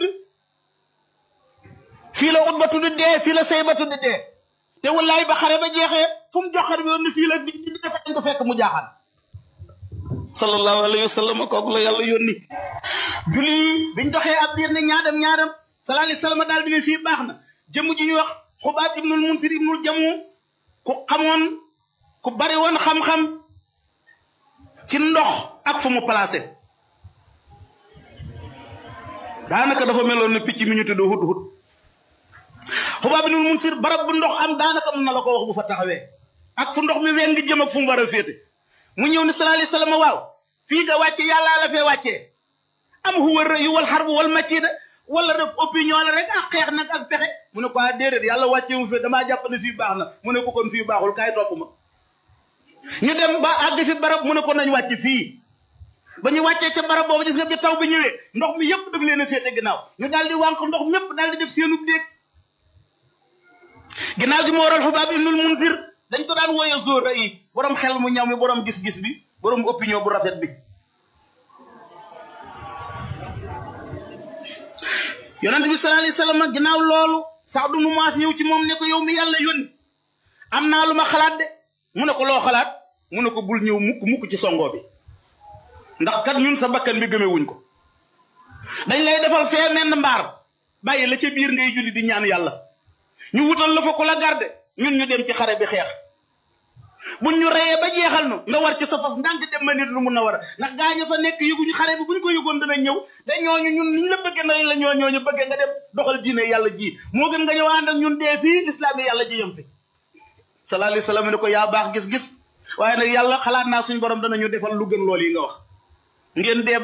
fii la Utbatu di dee fii la Saybatu di dee te wallaay ba xare ba jeexee fu mu joxar bi woon ni fii la di di dee fañ ko fekk mu jaaxaan sallallahu alayhi wa sallam kooku la yàlla yónni julli biñ doxee ab diir ne ñaadam ñaadam sallallahu alayhi wa sallam daal di ne fii baax na jëmm ji ñuy wax xubaat ibnul munsir ibnul jamu ku xamoon ku bari woon xam-xam ci ndox ak fu mu placé daanaka dafa meloon ne picc mi ñu tudd hut hut xubaab ibnul munsir barab bu ndox am daanaka mën na la ko wax bu fa taxawee ak fu ndox mi weng jëm ak fu mu war a féete mu ñëw ne sallallahu alayhi wasallam waaw fii nga wàcce yàllaa la fee wàccee am huwa rëyu wal xarbu wal makida wala rek opinion la rek ak xeex nag ak pexe mu ne ko ah déedéet yàlla wàccee wu fi damaa jàpp ne fii baax na mu ne ko kon fii baaxul kaay topp ma ñu dem ba àgg fi barab mu ne ko nañ wàcc fii ba ñu wàccee ca barab boobu gis nga bi taw bi ñëwee ndox mi yëpp daf leen a féete ginnaaw ñu daal di wànq ndox mépp daal di def seenub déeg ginnaaw gi moo waral xubaab ibnul munsir dañ ko daan wooye zóora yi borom xel mu ñaw mi borom gis-gis bi borom opinion bu rafet bi yonent bi sallallahu alayhi wasallam ginnaaw loolu sax du mu maas ñëw ci moom ne ko yow mi yàlla yónni am naa lu ma xalaat de mu ne ko loo xalaat mu ne ko bul ñëw mukk mukk ci songo bi ndax kat ñun sa bakkan bi gëmewuñ ko dañ lay defal fee menn mbaar bàyyi la ca biir ngay julli di ñaan yàlla ñu wutal la fa ko la garde ñun ñu dem ci xare bi xeex buñ ñu reyee ba jeexal nu nga war ci sa fas ndànk dem ma nit lu mun a war a ndax gaaña fa nekk yëguñu xare bi buñ ko yëgoon dana ñëw te ñooñu ñun niñ la bëggee nañ la ñoo ñooñu bëggee nga dem doxal diine yàlla ji moo gën nga ñëw ànd ak ñun dee fii lislaam yi yàlla ji yem fi sallallahu alayhi wa sallam ne ko yaa baax gis-gis waaye nag yàlla xalaat naa suñ borom danañu defal lu gën lool yi nga wax ngeen dee